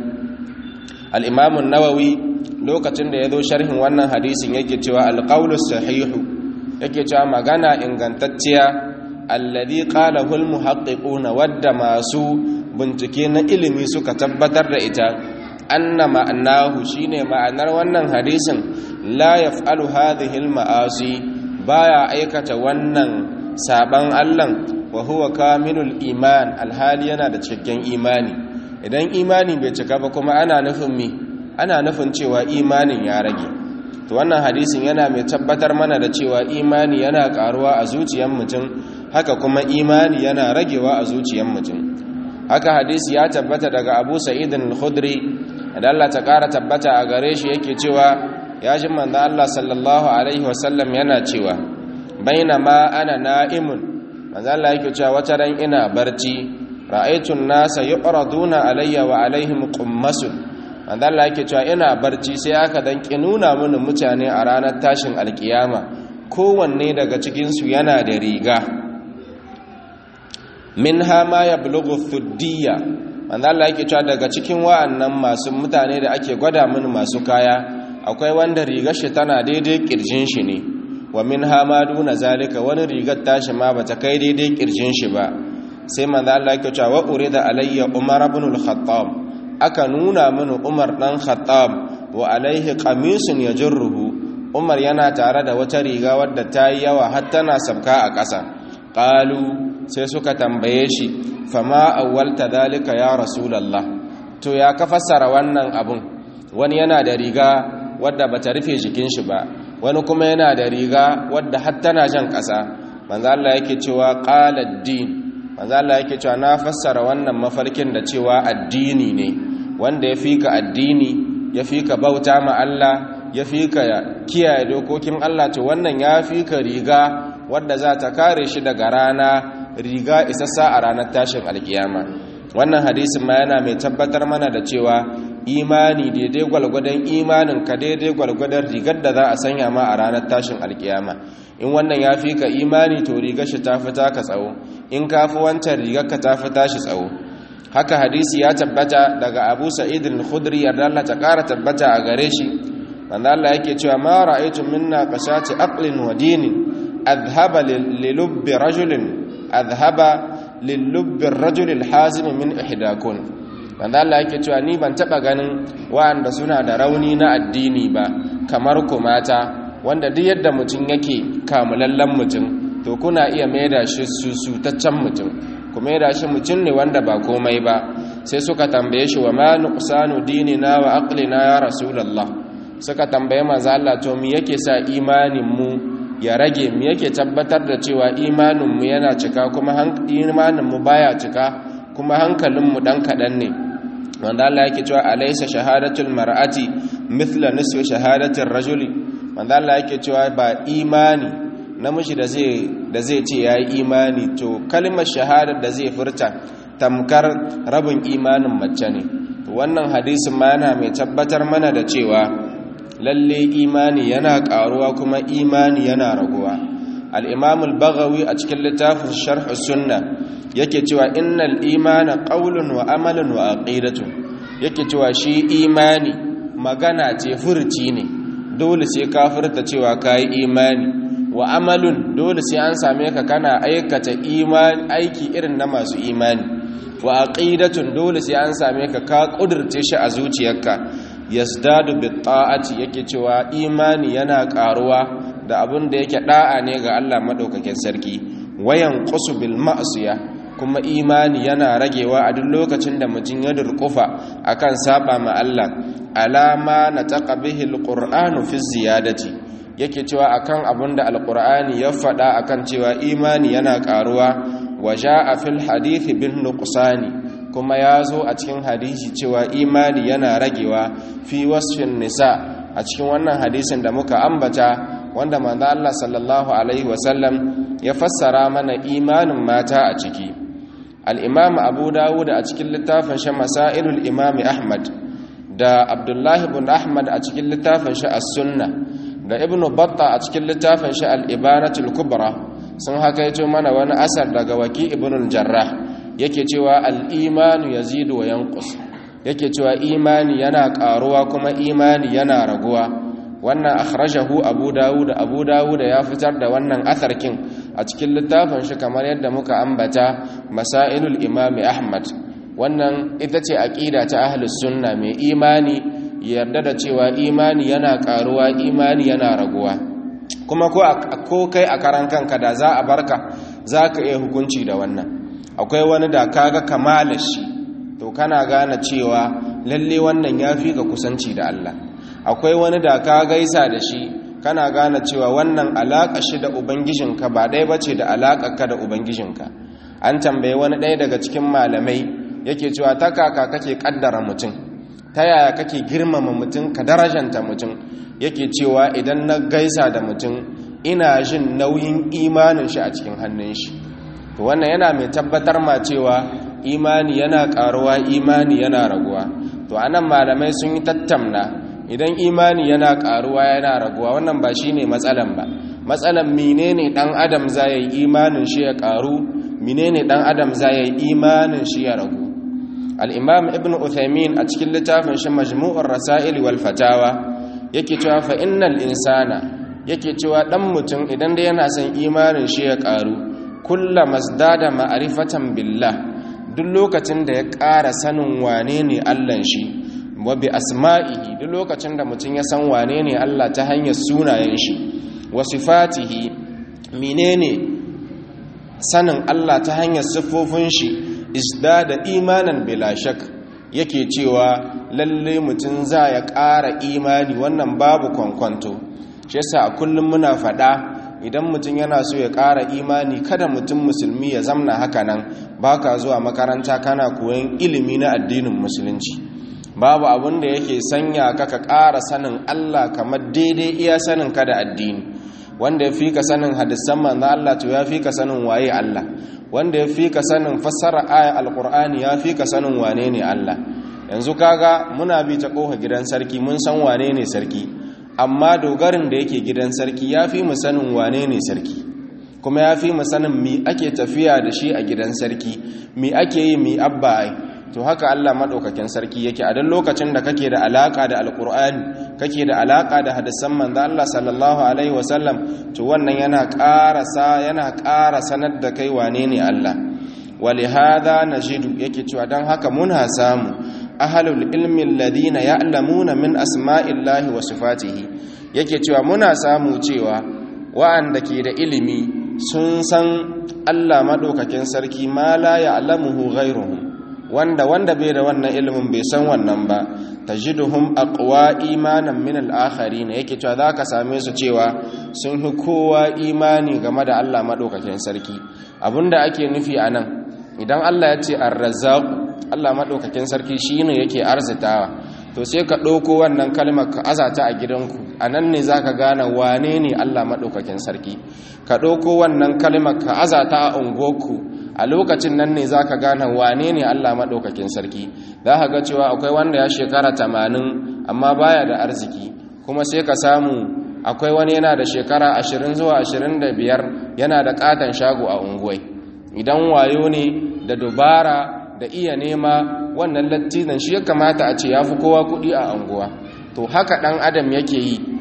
al-imam an-nawawi lokacin da yazo sharhin wannan hadisin yake cewa al-qawlu sahihu yake cewa magana ingantacciya alladhi qalahu al-muhaqqiquna wadda masu bincike na ilimi suka tabbatar da ita anna ma'anahu shine ma'anar wannan hadisin la yaf'alu hadhihi al-ma'asi baya aikata wannan saban Allah wa huwa kamilul iman alhali yana da cikakken imani idan imani bai cika ba kuma ana nufin me ana nufin cewa imanin ya rage to wannan hadisin yana mai tabbatar mana da cewa imani yana karuwa a zuciyar mutum haka kuma imani yana ragewa a zuciyar mutum haka hadisi ya tabbata daga Abu Sa'id al-Khudri da Allah ta ƙara tabbata a gare shi yake cewa ya ji manzo Allah sallallahu alaihi wasallam yana cewa bainama ana na'imun manzo Allah yake cewa wata ran ina barci ra'aytu an-nasa yu'raduna alayya wa alaihim qummasun manzo Allah yake cewa ina barci sai aka dan nuna mini mutane a ranar tashin alkiyama kowanne daga cikin su yana da riga minha ma yablughu thuddiyya manzo Allah yake cewa daga cikin wa'annan masu mutane da ake gwada mini masu kaya akwai wanda rigar shi tana daidai kirjin shi ne wa min hamadu na zalika wani rigar tashi ma bata kai daidai kirjin shi ba sai manzo Allah yake cewa wa urida alayya umar ibn al-khattab aka nuna mini umar dan khattab wa alaihi qamisun yajruhu umar yana tare da wata riga wadda ta yi yawa har tana sabka a ƙasa qalu sai suka tambaye shi fama awwalta dalika ya rasulullah to ya ka fassara wannan abun wani yana da riga wadda bata rufe jikin shi ba wani kuma yana da riga wadda har tana jan ƙasa manzo Allah yake cewa qala ad-din manzo Allah yake cewa na fassara wannan mafarkin da cewa addini ne wanda ya fika addini ya fika bauta ma Allah ya fika kiyaye dokokin Allah to wannan ya fika riga wadda za ta kare shi daga rana riga isassa a ranar tashin alkiyama wannan hadisin ma yana mai tabbatar mana da cewa imani daidai gwalgwadon imanin ka daidai gwalgwadon rigar da za a sanya ma a ranar tashin alkiyama in wannan ya fi ka imani to rigar shi ta fita ka tsawo in ka fi wancan rigar ka ta fita shi tsawo haka hadisi ya tabbata daga abu sa'id al-khudri yarda Allah ta kara tabbata a gare shi manzo Allah yake cewa ma ra'aytu minna qashati aqlin wa dinin adhhaba lilubbi rajulin adhhaba lilubbi ar-rajul al-hazim min ihdakun wanda Allah yake cewa ni ban taba ganin wa'anda suna da rauni na addini ba kamar ku mata wanda duk yadda mutum yake kamulallen mutum to kuna iya maida shi susutaccen mutum ku maida shi mutum ne wanda ba komai ba sai suka tambaye shi wa ma nuqsanu dinina wa aqlina ya rasulullah suka tambaye manzo Allah to me yake sa imanin mu ya rage mu yake tabbatar da cewa imanin mu yana cika kuma imanin mu baya cika kuma hankalin mu dan kadan ne wanda Allah yake cewa alaysa shahadatul mar'ati mithla nisfi shahadatir rajuli wanda Allah yake cewa ba imani namiji da zai da zai ce yayi imani to kalmar shahada da zai furta tamkar rabin imanin mace ne to wannan hadisin ma yana mai tabbatar mana da cewa lalle imani yana karuwa kuma imani yana raguwa al-imam al-baghawi a cikin littafin sharh sunna yake cewa innal imana qaulun wa amalun wa aqidatun yake cewa shi imani magana ce furci ne dole sai ka furta cewa kai imani wa amalun dole sai an same ka kana aikata imani aiki irin na masu imani wa aqidatun dole sai an same ka ka kudurce shi a zuciyarka yasdadu bi ta'ati yake cewa imani yana karuwa da abin da yake da'a ne ga Allah madaukakin sarki wayan qusu bil ma'siya kuma imani yana ragewa a duk lokacin da mutum ya durkufa akan saba ma Allah alama na bihi alqur'anu fi ziyadati yake cewa akan abin da alqur'ani ya faɗa akan cewa imani yana karuwa waja'a fil hadithi bin nuqsani kuma ya zo a cikin hadisi cewa imani yana ragewa fi wasfin nisa a cikin wannan hadisin da muka ambata wanda manzo Allah sallallahu alaihi wasallam ya fassara mana imanin mata a ciki al-imam Abu Dawud a cikin littafin shi Masailul Imam Ahmad da Abdullah ibn Ahmad a cikin littafin shi As-Sunnah da Ibn Battah a cikin littafin shi Al-Ibanatul Kubra sun hakaito mana wani asar daga Waki ibn al-Jarrah yake cewa al-imanu yazidu wa yanqus yake cewa imani yana karuwa kuma imani yana raguwa wannan akhrajahu abu dawud abu dawud ya fitar da wannan atharkin a cikin littafin shi kamar yadda muka ambata masailul imam ahmad wannan ita ce aqida ta ahlus sunna mai imani yarda da cewa imani yana karuwa imani yana raguwa kuma ko ko kai a karan kanka da za a barka zaka iya hukunci da wannan akwai wani da kaga kamalar shi to kana gane cewa lalle wannan yafi ka kusanci da Allah akwai wani da ka gaisa da shi kana gane cewa wannan alaƙa shi da ubangijinka ba ɗaya bace da ka da ubangijinka an tambaye wani ɗaya daga cikin malamai yake cewa ta kaka kake ƙaddara mutum ta yaya kake girmama mutum ka darajanta mutum yake cewa idan na gaisa da mutum ina jin nauyin imanin shi a cikin hannun shi to wannan yana mai tabbatar ma cewa imani yana ƙaruwa imani yana raguwa to anan malamai sun yi tattamna idan imani yana karuwa yana raguwa wannan ba shine matsalan ba matsalan menene dan adam zai imanin shi ya karu menene dan adam zai imanin shi ya ragu al-imam ibn uthaymin a cikin littafin shi majmu'ur rasail wal fatawa yake cewa fa innal insana yake cewa dan mutum idan da yana son imanin shi ya karu kullama masdada ma'rifatan billah duk lokacin da ya ƙara sanin wane ne Allah shi wa bi asma'ihi duk lokacin da mutum ya san wane ne Allah ta hanyar sunayen shi wa sifatihi menene sanin Allah ta hanyar siffofin shi isdada imanan bila shak yake cewa lalle mutum za ya ƙara imani wannan babu kwankwanto shi yasa a kullum muna faɗa idan mutum yana so ya ƙara imani kada mutum musulmi ya zamna haka nan baka zuwa makaranta kana koyon ilimi na addinin musulunci babu abin da yake sanya ka ka ƙara sanin Allah kamar daidai iya sanin ka da addini wanda ya fi ka sanin hadisan manzo Allah to ya fi ka sanin waye Allah wanda ya fi ka sanin fassara ayat alqur'ani ya fi ka sanin wane ne Allah yanzu kaga muna bi ta kofa gidan sarki mun san wane ne sarki amma dogarin da yake gidan sarki ya fi mu sanin wane ne sarki kuma ya fi mu sanin mi ake tafiya da shi a gidan sarki mi ake yi mi abba ai to haka Allah madaukakin sarki yake a dan lokacin da kake da alaka da alqur'ani kake da alaka da hadisan manzo Allah sallallahu alaihi wasallam to wannan yana ƙarasa yana ƙara sanar da kai wane ne Allah walihada najidu yake cewa dan haka muna samu ahlul ilmi alladhina ya'lamuna min asma'illahi wa sifatihi yake cewa muna samu cewa wa'anda ke da ilimi sun san Allah madaukakin sarki ma la ya'lamuhu ghayruhum wanda wanda bai da wannan ilimin bai san wannan ba tajiduhum aqwa imanan min al-akharin yake cewa zaka same su cewa sun fi kowa imani game da Allah madaukakin sarki abinda ake nufi anan idan Allah ya ce ar-razzaq Allah madaukakin sarki shine yake arzitawa to sai ka dauko wannan kalmar ka azata a gidanku anan ne zaka gane wane ne Allah madaukakin sarki ka dauko wannan kalmar ka azata a ungoku a lokacin nan ne za ka gane wane ne Allah maɗaukakin sarki za ka ga cewa akwai wanda ya shekara tamanin amma baya da arziki kuma sai ka samu akwai wani yana da shekara ashirin zuwa ashirin da biyar yana da ƙaton shago a unguwai idan wayo ne da dubara da iya nema wannan lattinan shi ya kamata a ce ya fi kowa kuɗi a unguwa to haka ɗan adam yake yi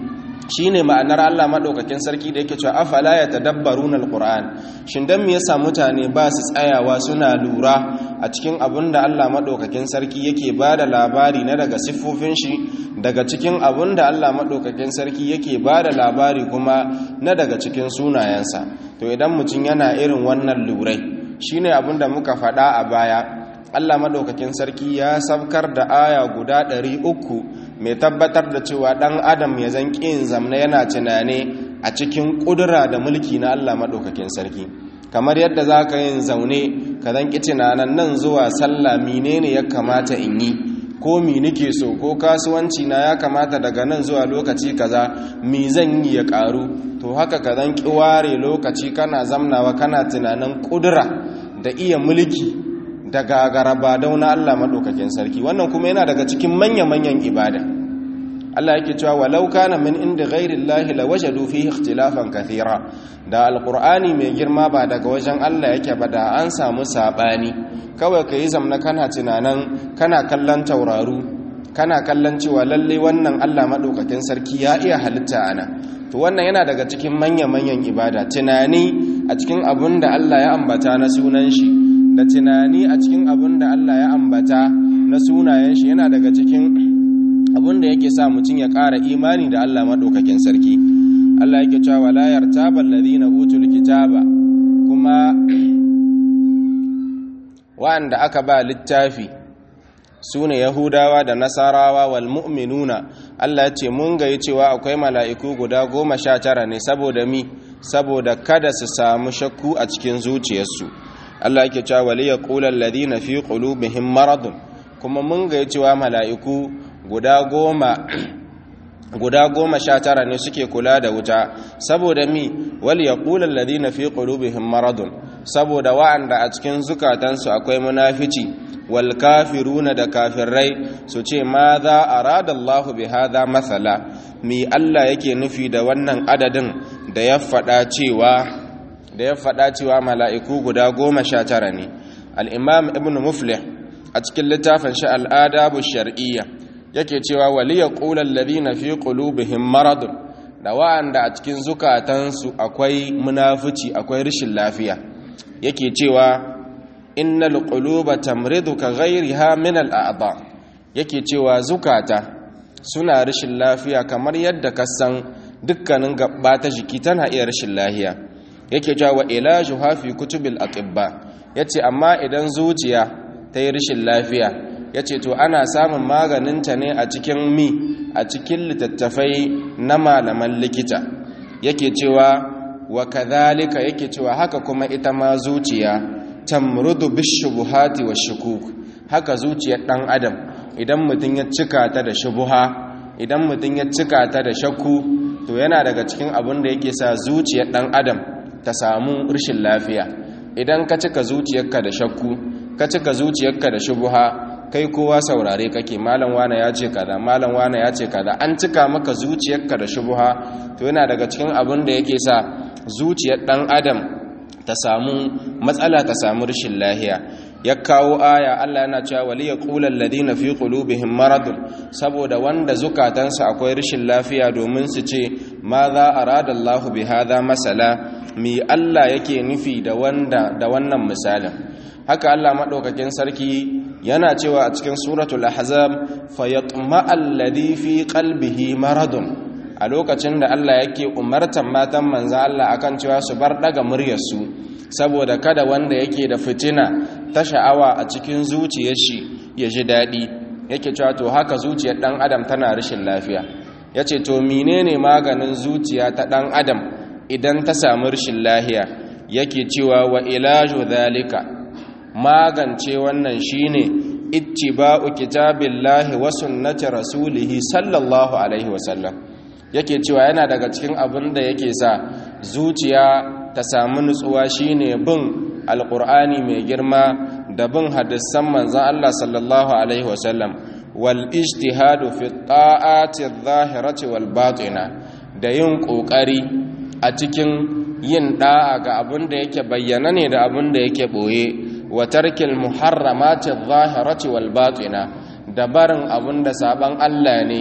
shine ma'anar Allah madaukakin sarki da yake cewa afala yatadabbaruna alquran shin dan me yasa mutane ba su tsayawa suna lura a cikin abin da Allah madaukakin sarki yake bada labari na daga siffofin shi daga cikin abin da Allah madaukakin sarki yake bada labari kuma na daga cikin sunayensa to idan mutum yana irin wannan lurai shine abin da muka faɗa a baya Allah madaukakin sarki ya sabkar da aya guda ɗari uku mai tabbatar da cewa ɗan adam ya zan ƙin zamna yana tunane a cikin ƙudura da mulki na Allah madaukakin sarki kamar yadda za ka yin zaune ka zan ƙi tunanan nan zuwa sallah menene ya kamata in yi ko mi nike so ko kasuwanci na ya kamata daga nan zuwa lokaci kaza mi zan yi ya ƙaru to haka ka zan ƙi ware lokaci kana zamnawa kana tunanin ƙudura da iya mulki da gagaraba dauna Allah maɗaukakin sarki wannan kuma yana daga cikin manya-manyan ibada Allah yake cewa walau kana min inda ghairillahi lawajadu fihi ikhtilafan kathira da alqur'ani mai girma ba daga wajen Allah yake ba da an samu sabani kawai kai zamna kana tunanan kana kallon tauraru kana kallon cewa lalle wannan Allah maɗaukakin sarki ya iya halitta ana to wannan yana daga cikin manya-manyan ibada tunani a cikin abin da Allah ya ambata na sunan shi da tunani a cikin abin da Allah ya ambata na sunayen shi yana daga cikin abin da yake sa mutum ya ƙara imani da Allah maɗaukakin sarki Allah yake cewa la yartaba alladhina utul kitaba kuma wa'anda aka ba littafi su ne yahudawa da nasarawa wal mu'minuna Allah ya ce mun gayi cewa akwai mala'iku guda goma sha tara ne saboda mi saboda kada su samu shakku a cikin zuciyarsu Allah yake cewa wali ya ƙular ladina fi qulubihim maradun kuma mun gayi cewa mala'iku guda goma guda goma sha tara ne suke kula da wuta saboda mi wali ya ƙular ladina fi qulubihim maradun saboda wa'anda a cikin zukatansu akwai munafici wal kafiruna da kafirai su ce ma za a rada Allah bi hada matsala mi Allah yake nufi da wannan adadin da ya faɗa cewa da ya faɗa cewa mala'iku guda goma sha tara ne al'imam ibn muflih a cikin littafin shi al'adabu shar'iyya yake cewa waliya ƙular ladina fi ƙulubihin maradun da wa'anda a cikin zukatansu akwai munafuci akwai rashin lafiya yake cewa innal quluba tamridu ka ghayriha min al a'dha yake cewa zukata suna rashin lafiya kamar yadda ka san dukkanin gaba ta jiki tana iya rashin lafiya yake cewa wa ilajuha fi kutubil atibba yace amma idan zuciya ta yi rashin lafiya yace to ana samun maganinta ne a cikin mi a cikin littattafai na malaman likita yake cewa wa kadhalika yake cewa haka kuma ita ma zuciya tamrudu bishubuhati wa shukuk haka zuciyar dan adam idan mutum ya cika ta da shubuha idan mutum ya cika ta da shakku to yana daga cikin abin da yake sa zuciyar dan adam ta samu rashin lafiya idan ka cika zuciyarka da shakku ka cika zuciyarka da shubuha kai kowa saurare kake malam wane ya ce kaza malam wane ya ce kaza an cika maka zuciyarka da shubuha to yana daga cikin abin da yake sa zuciyar dan adam ta samu matsala ta samu rashin lahiya ya kawo aya Allah yana cewa wali yaqulul ladina fi qulubihim maradun saboda wanda zukatansu akwai rashin lafiya domin su ce ma za arada Allah bi hadha masala mi Allah yake nufi da wanda da wannan misalin haka Allah madaukakin sarki yana cewa a cikin suratul ahzab fayatma alladhi fi qalbihi maradun a lokacin da Allah yake umartan matan manzan Allah akan cewa su bar daga muryarsu saboda kada wanda yake da fitina ta sha'awa a cikin zuciyar shi ya ji daɗi yake cewa to haka zuciyar ɗan adam tana rashin lafiya ya ce to menene maganin zuciya ta ɗan adam idan ta samu rashin lahiya yake cewa wa ilaju zalika magance wannan shine ittiba'u kitabillahi wa sunnati rasulihi sallallahu alaihi wasallam yake cewa yana daga cikin abin da yake sa zuciya ta samu nutsuwa shine bin alqur'ani mai girma da bin hadisan manzon Allah sallallahu alaihi wasallam wal ijtihadu fi ta'ati adh-dhahirati wal batina da yin kokari a cikin yin da'a ga abin da yake bayyana ne da abin da yake boye wa tarkil muharramati adh-dhahirati wal batina da barin abin da saban Allah ne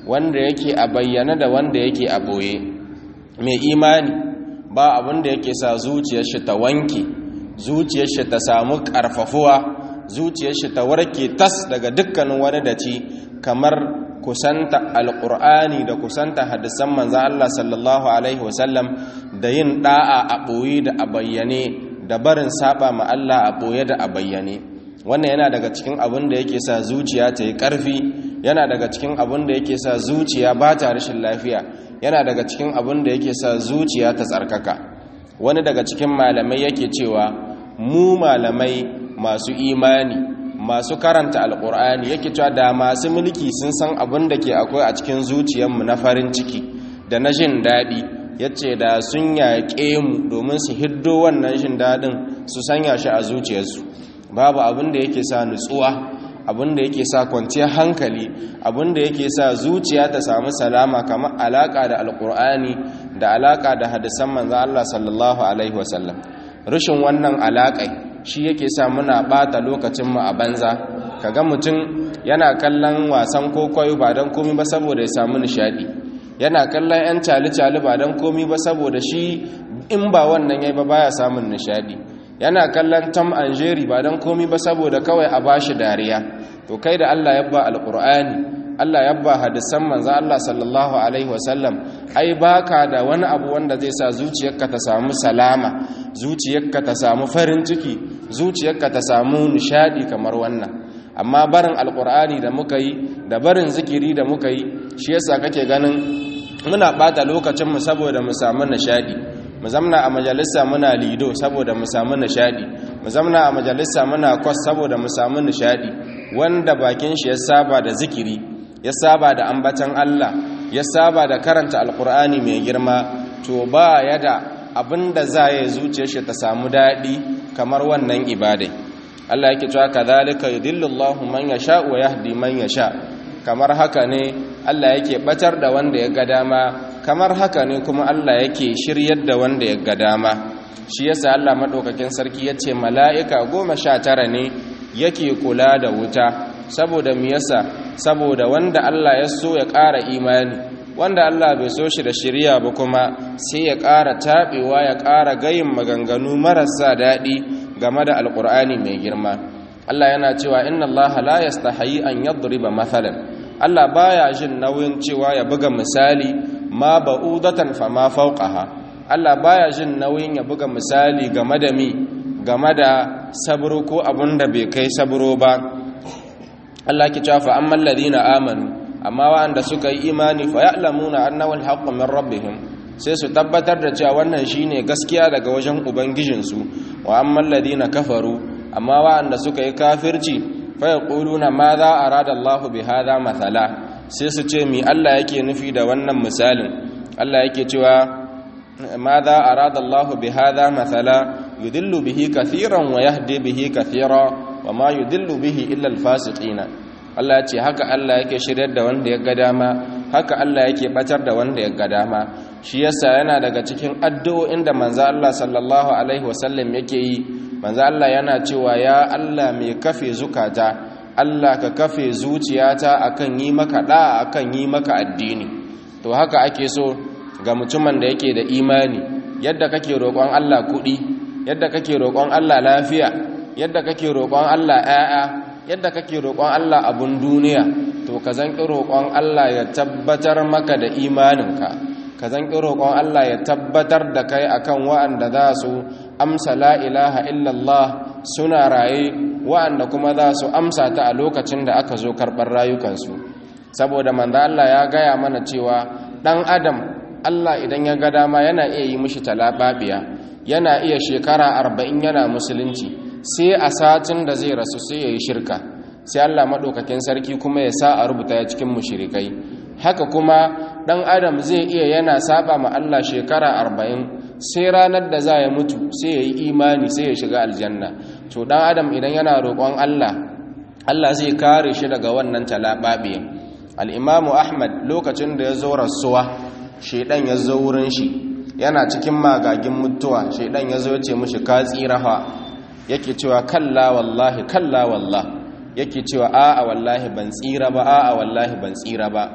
wanda yake a bayyana da wanda yake a boye mai imani ba abin da yake sa zuciyar shi ta wanke zuciyar shi ta samu karfafuwa zuciyar shi ta warke tas daga dukkanin wani daci kamar kusanta alqur'ani da kusanta hadisan manzon Allah sallallahu alaihi wasallam da yin da'a a boye da a bayyane da barin saba ma Allah a boye da a bayyane wannan yana daga cikin abin da yake sa zuciya ta yi ƙarfi yana daga cikin abin da yake sa zuciya ba ta rashin lafiya yana daga cikin abin da yake sa zuciya ta tsarkaka wani daga cikin malamai yake cewa mu malamai masu imani masu karanta alkur'ani yake cewa da masu mulki sun san abin da ke akwai a cikin zuciyarmu na farin ciki da na jin daɗi ya ce da sun yaƙe mu domin su hiddo wannan jin daɗin su sanya shi a zuciyarsu babu abin da yake sa nutsuwa abin da yake sa kwanciyar hankali abin da yake sa zuciya ta samu salama kamar alaka da alkur'ani da alaka da hadisan manzan Allah sallallahu alaihi wasallam rashin wannan alakai shi yake sa muna bata lokacin mu a banza kaga mutum yana kallon wasan kokoyo ba don komi ba saboda ya samu nishadi yana kallon yan cali-cali ba don komi ba saboda shi in ba wannan yayi ba baya samun nishadi yana kallon tom and jerry ba don komi ba saboda kawai a bashi dariya to kai da Allah ya ba alqur'ani Allah ya ba hadisan manzo Allah sallallahu alaihi wasallam ai baka da wani abu wanda zai sa zuciyarka ta samu salama zuciyarka ta samu farin ciki zuciyarka ta samu nishadi kamar wannan amma barin alqur'ani da muka yi da barin zikiri da muka yi shi yasa kake ganin muna bata lokacin mu saboda mu samu nishadi mu zamna a majalisa muna lido saboda mu samu nishadi mu zamna a majalisa muna kwas saboda mu samu nishadi wanda bakin shi ya saba da zikiri ya saba da ambatan Allah ya saba da karanta alkur'ani mai girma to ba ya da abinda za ya zuciyar shi ta samu daɗi kamar wannan ibadai Allah yake cewa kadhalika yudillullahu man yasha wa yahdi man yasha kamar haka ne Allah yake batar da wanda ya ga dama kamar haka ne kuma Allah yake shiryar da wanda ya ga dama shi yasa Allah madaukakin sarki yace mala'ika goma sha tara ne yake kula da wuta saboda me yasa saboda wanda Allah ya so ya ƙara imani wanda Allah bai so shi da shiriya ba kuma sai ya ƙara taɓewa ya ƙara gayin maganganu marasa daɗi game da alƙur'ani mai girma Allah yana cewa inna Allah la yastahi an yadriba mathalan Allah baya jin nauyin cewa ya buga misali ma ba'udatan fa ma fawqaha Allah baya jin nauyin ya buga misali game da mi game da sabro ko abunda bai kai sabro ba Allah ki cewa fa ammal ladina amanu amma wa'anda suka yi imani fa ya'lamuna annahu al-haqqu min rabbihim sai su tabbatar da cewa wannan shine gaskiya daga wajen ubangijinsu wa ammal ladina kafaru amma wa'anda suka yi kafirci fa yaquluna ma za arada Allah bi hadha mathala sai su ce mi Allah yake nufi da wannan misalin Allah yake cewa ma za arada Allah bi hadha mathala yudillu bihi kathiran wa yahdi bihi kathira wa ma yudillu bihi illa al-fasiqina Allah ce haka Allah yake shiryar da wanda ya ga dama haka Allah yake batar da wanda ya ga dama shi yasa yana daga cikin addu'o'in da manzo Allah sallallahu alaihi wasallam yake yi manzo Allah yana cewa ya Allah mai kafe zukata Allah ka kafe zuciyata akan yi maka da akan yi maka addini to haka ake so ga mutumin da yake da imani yadda kake roƙon Allah kuɗi yadda kake roƙon Allah lafiya yadda kake roƙon Allah ƴaƴa yadda kake roƙon Allah abun duniya to ka zanki roƙon Allah ya tabbatar maka da imaninka ka zanki roƙon Allah ya tabbatar da kai akan wa'anda za su amsa la ilaha illallah suna raye wa'anda kuma za su amsa ta a lokacin da aka zo karɓar rayukansu saboda manzo Allah ya gaya mana cewa ɗan adam Allah idan ya ga dama yana iya yi mishi talababiya yana iya shekara arba'in yana musulunci sai a satin da zai rasu sai ya yi shirka sai Allah maɗaukakin sarki kuma ya sa a rubuta ya cikin mushirikai haka kuma ɗan adam zai iya yana saba ma Allah shekara arba'in sai ranar da za ya mutu sai ya yi imani sai ya shiga aljanna to ɗan adam idan yana roƙon Allah Allah zai kare shi daga wannan talaɓaɓe al'imamu ahmad lokacin da ya zo rasuwa shaidan ya zo wurin shi yana cikin magagin mutuwa shaidan ya zo ce mushi ka tsirafa yake cewa kalla wallahi kalla wallah yake cewa a'a wallahi ban tsira ba a'a wallahi ban tsira ba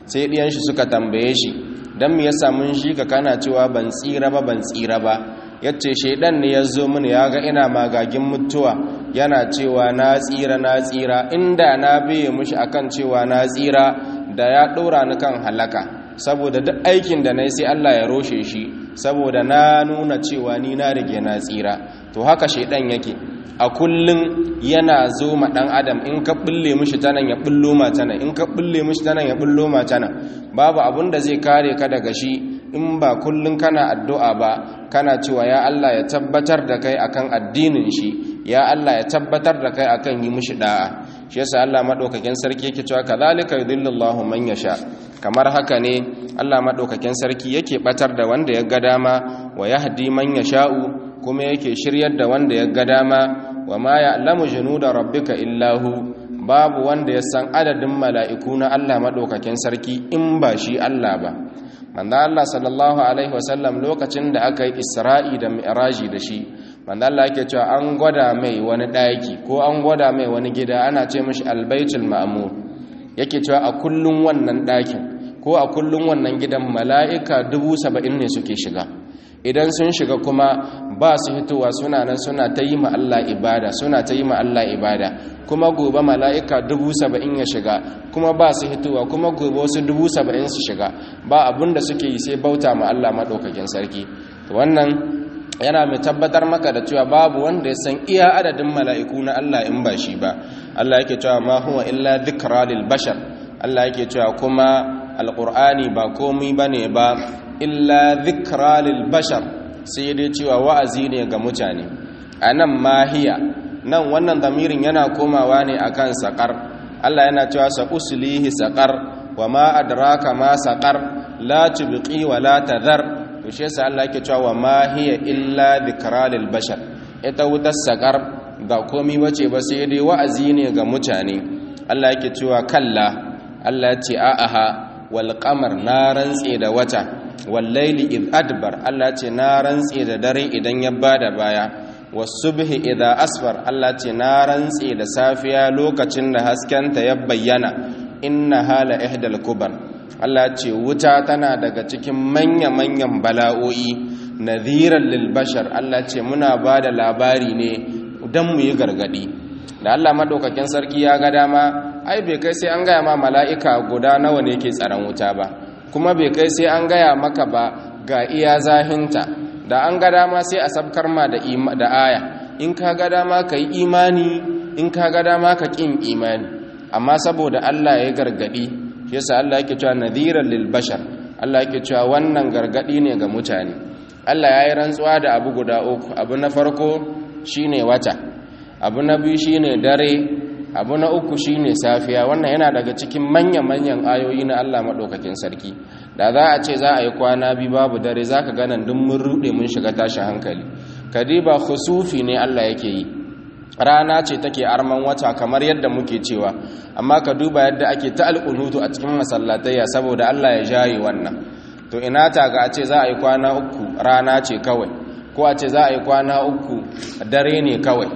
sai ɗiyan shi suka tambaye shi dan me yasa mun shi ka kana cewa ban tsira ba ban tsira ba yace shedan ne ya zo mini ya ga ina magagin mutuwa yana cewa na tsira na tsira inda na biye mushi akan cewa na tsira da ya ɗora ni kan halaka saboda duk aikin da na yi sai Allah ya roshe shi saboda na nuna cewa ni na rige na tsira to haka shaidan yake a kullum yana zo ma dan adam in ka bulle mishi tanan ya bullo ma tanan in ka bulle mishi tanan ya bullo ma tanan babu abun da zai kare ka daga shi in ba kullum kana addu'a ba kana cewa ya Allah ya tabbatar da kai akan addinin shi ya Allah ya tabbatar da kai akan yi mishi da'a shi yasa Allah madaukakin sarki yake cewa kadhalika yudhillullahu man yasha kamar haka ne Allah madaukakin sarki yake batar da wanda ya ga dama wa yahdi man yasha'u kuma yake shiryar da wanda ya ga dama wa ma ya'lamu junuda rabbika illahu babu wanda ya san adadin mala'iku na Allah madaukakin sarki in ba shi Allah ba manzo Allah sallallahu alaihi wasallam lokacin da aka yi Isra'i da Mi'raji da shi manzo Allah yake cewa an gwada mai wani daki ko an gwada mai wani gida ana ce mishi albaitul ma'mur yake cewa a kullun wannan dakin ko a kullun wannan gidan mala'ika dubu saba'in ne suke shiga idan sun shiga kuma ba su hitowa suna nan suna ta yi ma Allah ibada suna ta yi ma Allah ibada kuma gobe mala'ika dubu saba'in ya shiga kuma ba su hitowa kuma gobe wasu dubu saba'in su shiga ba abin da suke yi sai bauta ma Allah maɗaukakin sarki wannan yana mai tabbatar maka da cewa babu wanda ya san iya adadin mala'iku na Allah in ba shi ba Allah yake cewa ma huwa illa dhikra lil bashar Allah yake cewa kuma alqur'ani ba komai bane ba illa dhikra lil bashar sai dai cewa wa'azi ne ga mutane anan mahiya nan wannan damirin yana komawa ne akan saqar Allah yana cewa sa uslihi saqar wa ma adraka ma saqar la tubqi wa la tadhar to shi yasa Allah yake cewa ma hiya illa dhikra lil bashar ita wutar sakar ba komai bace ba sai dai wa'azi ne ga mutane Allah yake cewa kalla Allah ya ce a'aha wal qamar na rantse da wata wal layli id adbar Allah ya ce na rantse da dare idan ya bada baya was subhi idha asfar Allah ya ce na rantse da safiya lokacin da haskenta ya bayyana inna hala ihdal kubar Allah ce wuta tana daga cikin manya-manyan bala'o'i nadhiran lil bashar Allah ce muna ba da labari ne don mu yi gargadi da Allah madaukakin sarki ya ga dama ai bai kai sai an gaya ma mala'ika guda nawa ne ke tsaron wuta ba kuma bai kai sai an gaya maka ba ga iya zahinta da an ga dama sai a sabkar ma da da aya in ka ga dama ka yi imani in ka ga dama ka ƙin imani amma saboda Allah ya gargadi yasa Allah yake cewa nadhiran lil bashar Allah yake cewa wannan gargadi ne ga mutane Allah yayi rantsuwa da abu guda uku abu na farko shine wata abu na biyu shine dare abu na uku shine safiya wannan yana daga cikin manyan manyan ayoyi na Allah madaukakin sarki da za a ce za a yi kwana biyu babu dare zaka ga nan duk mun rude mun shiga tashin hankali kadiba khusufi ne Allah yake yi rana ce take arman wata kamar yadda muke cewa amma ka duba yadda ake ta alƙunutu a cikin masallatayya saboda Allah ya jaye wannan to ina ta ga a ce za a yi kwana uku rana ce kawai ko a ce za a yi kwana uku dare ne kawai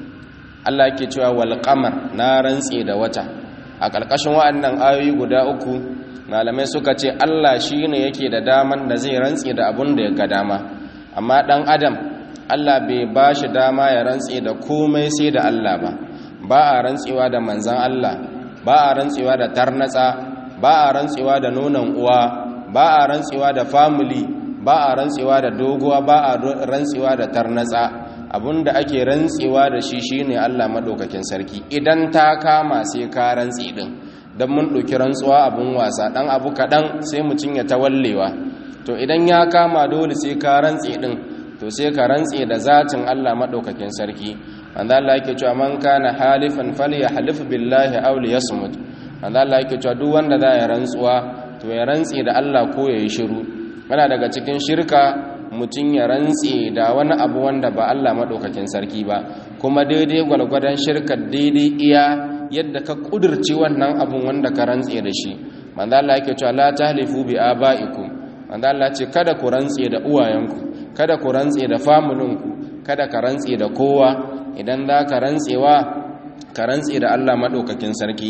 Allah yake cewa wal qamar na rantse da wata a ƙarƙashin wa'annan ayoyi guda uku malamai suka ce Allah shine yake da daman da zai rantse da abun da ya ga dama amma dan adam Allah bai ba shi dama ya rantse da komai sai da Allah ba ba a rantsewa da manzan Allah ba a rantsewa da tarnatsa ba a rantsewa da nonon uwa ba a rantsewa da family ba a rantsewa da doguwa ba a rantsewa da tarnatsa abinda ake rantsewa da shi shine Allah madaukakin sarki idan ta kama sai ka rantse din dan mun ɗauki rantsuwa abun wasa dan abu kaɗan sai mutum ya tawallewa to idan ya kama dole sai ka rantse din to sai ka rantse da zatin Allah madaukakin sarki wanda Allah yake cewa man kana halifan falyahlif billahi aw liyasmut wanda Allah yake cewa duk wanda za ya rantsuwa to ya rantse da Allah ko yayi shiru yana daga cikin shirka mutum ya rantse da wani abu wanda ba Allah madaukakin sarki ba kuma daidai gwalgwadon shirka daidai iya yadda ka kudurci wannan abun wanda ka rantse da shi manzo Allah yake cewa la tahlifu bi abaikum manzo Allah ce kada ku rantse da uwayenku kada ku rantse da famulinku kada ka rantse da kowa idan za ka rantsewa ka rantse da Allah maɗaukakin sarki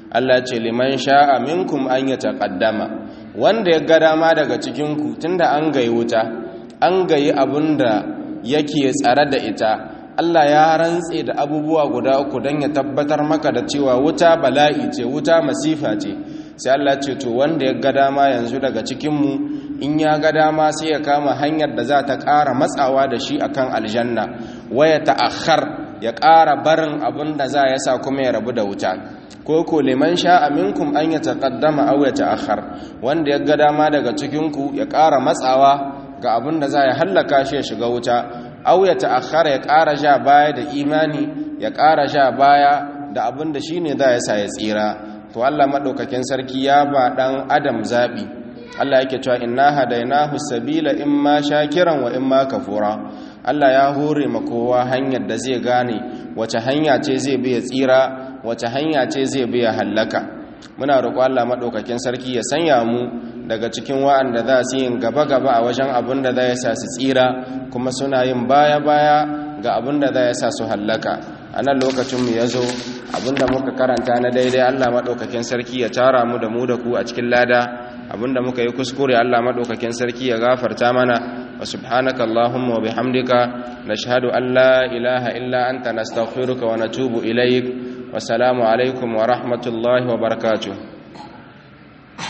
Allah ce liman sha'a minkum an ya taqaddama wanda ya ga dama daga cikin ku tunda an gayi wuta an gayi abinda yake tsare da ita Allah ya rantse da abubuwa guda uku don ya tabbatar maka da cewa wuta bala'i ce wuta masifa ce sai Allah ce to wanda ya ga dama yanzu daga cikinmu in ya ga dama sai ya kama hanyar da za ta ƙara matsawa da shi akan aljanna waya ta'akhar ya ƙara barin abin da za ya sa kuma ya rabu da wuta ko ko liman sha'a minkum an ya taqaddama aw ya ta'akhar wanda ya ga dama daga cikinku ya ƙara matsawa ga abin da za ya hallaka shi ya shiga wuta au ya ta'akhkhara ya ƙara sha baya da imani ya ƙara sha baya da abin da shine za ya sa ya tsira to Allah madaukakin sarki ya ba dan adam zabi Allah yake cewa inna hadainahu sabila imma shakiran wa imma kafura Allah ya hore ma kowa hanyar da zai gane wace hanya ce zai bi ya tsira wace hanya ce zai bi ya hallaka muna roƙo Allah madaukakin sarki ya sanya mu daga cikin wa'anda za su yin gaba-gaba a wajen abin da za ya sa su tsira kuma suna yin baya-baya ga abin da za ya sa su hallaka a nan lokacinmu ya zo abin da muka karanta na daidai allah maɗaukakin sarki ya tara mu da mu da ku a cikin lada abin da muka yi kuskure allah maɗaukakin sarki ya gafarta mana wa subhanaka allahumma wa bihamdika nashhadu an la ilaha illa anta nastaghfiruka wa natubu ilaik wa salamu alaikum wa rahmatullahi wa barakatuh